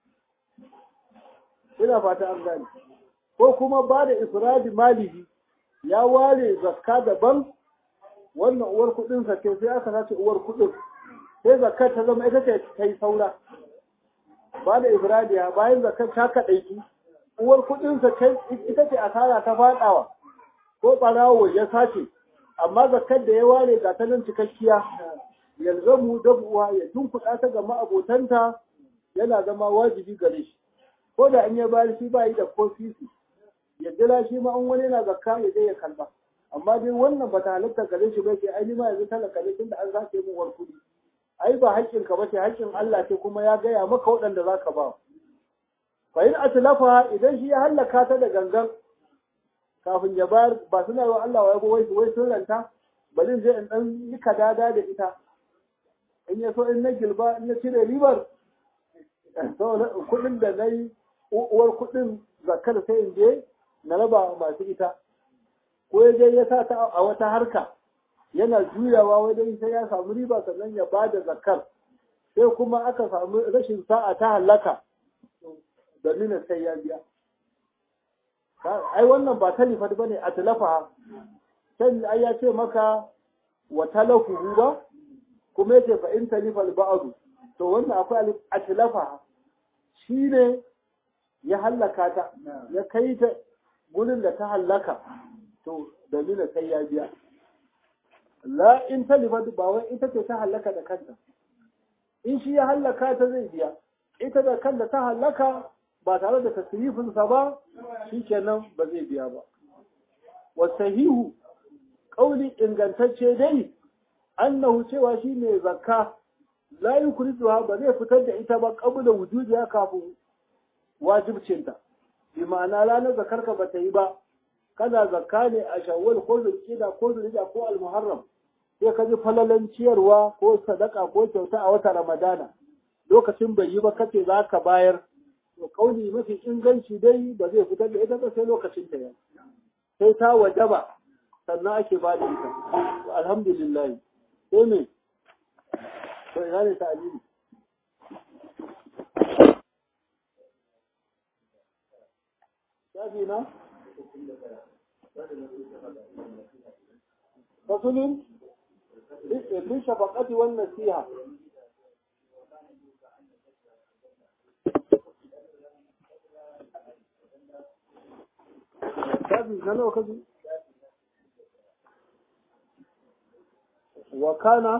ina fata an gane ko kuma ba da ifradi malihi ya ware zakka daban wannan uwar kudin ce sai aka sace uwar kudin sai zakkar ta zama ita ce ta yi saura ba da ifradiya bayan zakkar ta kaɗaiki uwar kudin sa ita ce asara ta faɗawa ko ɓarawo ya sace amma zakkar da ya ware ga ta nan cikakkiya yalzamu dabuwa ya tunkuɗa ta ga ma'abotanta yana zama wajibi gare shi ko da in ya bayar shi ba yi da ko sisi ya jira shi ma an wani yana zakka ya je ya kalba amma dai wannan ba ta halatta gare shi ba ke ai ma yanzu talaka ne tunda an zace mu war kuɗi ai ba haƙƙin ka bace haƙƙin Allah ce kuma ya gaya maka waɗanda zaka ba fa in atlafa idan shi ya hallaka ta da gangan kafin ya bayar ba suna yi wa Allah wa yabo wai wai sun ranta bari in je in dan yi kadada da ita in ya so in na gilba in na cire ribar kuɗin da na yi uwar kuɗin zakar sai in je na raba masu ita ko ya je ya sa ta a wata harka yana juyawa wajen sai ya samu riba sannan ya ba da zakar sai kuma aka samu rashin sa'a ta hallaka domin sai ya biya ai wannan ba talifat ba ne a talafa can ai ya ce maka wa talafuhu ba kuma yace fa in talifal ba'du to wannan akwai a talafa shi ne ya hallaka ta ya kai ta gurin da ta hallaka to dalilin sai ya biya la in talifat ba wai ita ce ta hallaka da kanta in shi ya hallaka ta zai biya ita da kanta ta hallaka ba tare da tasrifinsa ba shikenan ba zai biya ba wasahihu kauli ingantacce dai annahu cewa shi ne zakka la yukriduha ba zai fitar da ita ba qabla wujudiha kafin wajibcinta bi ma'ana ranar zakarka ba ta yi ba kana zakka ne a shawwal ko zulqida ko zulhijja ko almuharram sai ka ji falalan ciyarwa ko sadaka ko kyauta a wata ramadana lokacin bai yi ba kace za ka bayar to kauli mafi inganci dai ba zai fitar da ita ba sai lokacin ta yi sai ta wajaba sannan ake ba da ita alhamdulillah sai me to ina ne ta alili shafi na fasulun bin shafaqati wan nasiha shafi na nawa kaji wakana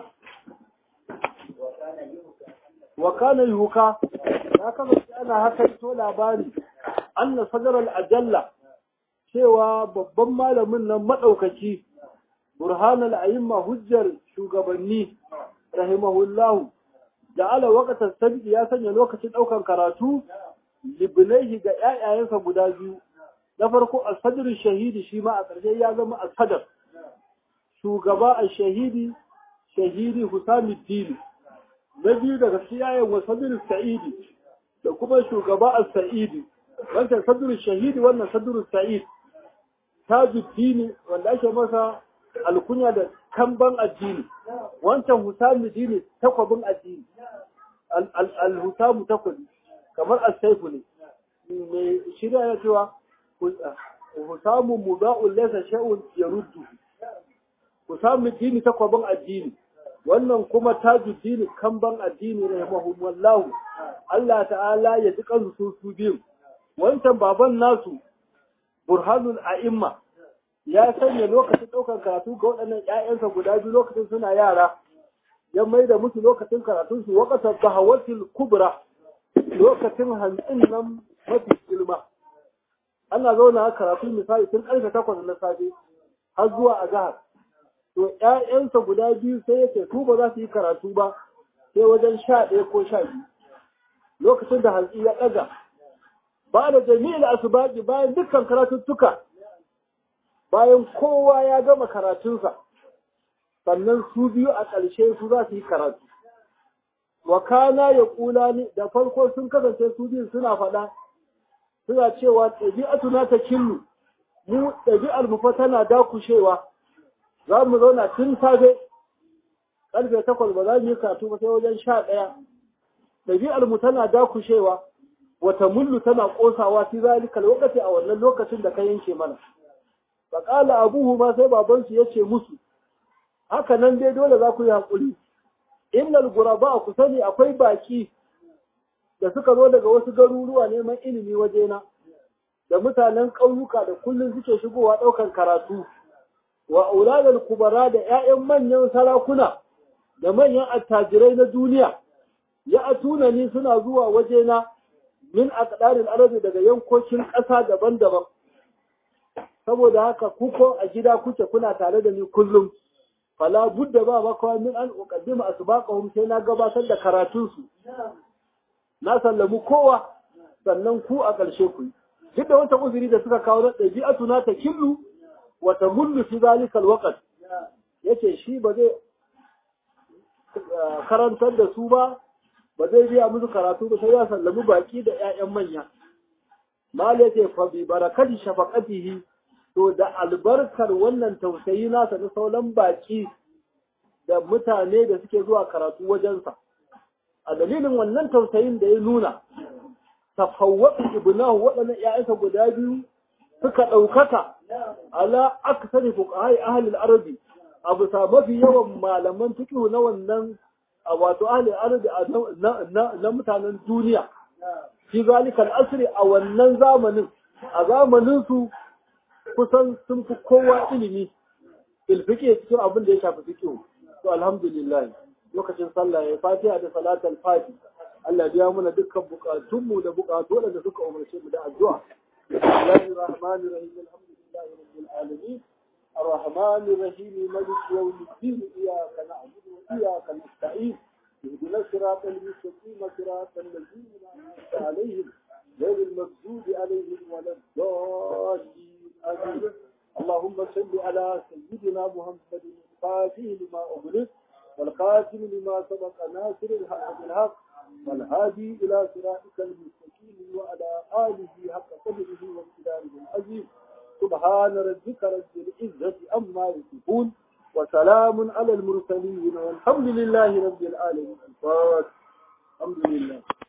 wakana yuka ya kasance ana haka to labari anna sadar al-ajalla cewa babban malamin nan madaukaki burhan al-a'imma hujjar shugabanni rahimahullahu ja'ala waqtan sabti ya sanya lokacin daukan karatu libnaihi ga ƴaƴayensa guda biyu na farko al-sadr shahidi shi ma a ƙarshe ya zama al-sadr shugaba al-shahidi shahidi Husamuddin na biyu daga siyayen wa sadr sa'idi da kuma shugaba al-sa'idi wancan sadr shahidi wannan sadr sa'id tajuddin wanda ake masa alkunya da kamban addini wancan Husamuddin takwabin addini al-Husamu takwabi kamar al-Saifu ne mai shirya ya cewa Husamu muda'un laysa shay'un yaruddu Husamuddin takwabin addini wannan kuma tajuddin kamban addini rahimahumullahu Allah ta'ala ya ji kansu su su biyu wancan baban nasu burhanul a'imma ya sanya lokacin ɗaukar karatu ga waɗannan ‘ya'yansa guda biyu lokacin suna yara ya mai da musu lokacin karatun su wakatar bahawatul kubra lokacin hantsin nan mafi girma ana zauna karatu misali tun ƙarfe takwas na safe har zuwa azahar to ‘ya'yansa guda biyu sai yake su ba za su yi karatu ba sai wajen sha ɗaya ko sha biyu lokacin da hantsi ya ɗaga ba da jami'in asubaji bayan dukkan karatuttuka bayan kowa ya gama karatunsa sannan su biyu a ƙarshe su za su yi karatu wa kana ya ƙula ni da farko sun kasance su biyu suna faɗa suna cewa ɗabi'atu na ta killu mu ɗabi'ar mu fa tana dakushewa za mu zauna tun safe ƙarfe takwas ba za mu yi karatu ba sai wajen sha ɗaya ɗabi'ar mu tana dakushewa wata mullu tana ƙosawa fi zalika lokaci a wannan lokacin da ka yanke mana faƙala abuhu ma sai babansu ya ce musu haka nan dai dole za ku yi haƙuri innal guraba ku sani akwai baki da suka zo daga wasu garuruwa neman ilimi wajena da mutanen ƙauyuka da kullum suke shigowa ɗaukar karatu wa auladal kubara da ƴaƴan manyan sarakuna da manyan attajirai na duniya ya atuna ni suna zuwa wajena min aqdaril arabi daga yankokin ƙasa daban-daban saboda haka kuko a gida kuke kuna tare da ni kullum fala budda ba makawa min an uqaddima asbaqahum sai na gabatar da karatun su na sallamu kowa sannan ku a ƙarshe ku duk da wata uzuri da suka kawo na ɗabi'atu na ta killu wa tamullu fi zalika alwaqt yace shi ba zai karantar da su ba ba zai biya musu karatu ba sai ya sallami baki da ƴaƴan manya mal yace fa bi barakati shafaqatihi to da albarkar wannan tausayi nasa na sauran baki da mutane da suke zuwa karatu wajensa a dalilin wannan tausayin da ya nuna tafawwaqi ibnahu waɗannan ƴaƴansa guda biyu suka ɗaukaka ala aksari fuqahai ahli al-arabi abu sa mafi yawan malaman fiqh na wannan wato ahli al-arabi na mutanen duniya fi zalika al-asri a wannan zamanin a zamanin su kusan sun fi kowa ilimi ilfiƙe cikin abin da ya shafi fiƙe to alhamdulillah lokacin sallah ya fatiha da salatul fati Allah biya mana dukkan bukatunmu da bukatu da suka umarce mu da addu'a Bismillahir Rahmanir Rahim Alhamdulillahi Rabbil Alamin الرحمن الرحيم ملك يوم الدين إياك نعبد وإياك نستعين اهدنا الصراط المستقيم صراط الذين أنعمت عليهم غير المغضوب عليهم ولا الضالين آمين اللهم صل على سيدنا محمد الفاتح لما أغلق والخاتم لما سبق ناصر الحق بالحق والهادي إلى صراطك المستقيم وعلى آله حق قدره وامتداره العظيم سبحان ربك رب العزة أما يصفون وسلام على المرسلين والحمد لله رب العالمين الفاتح الحمد لله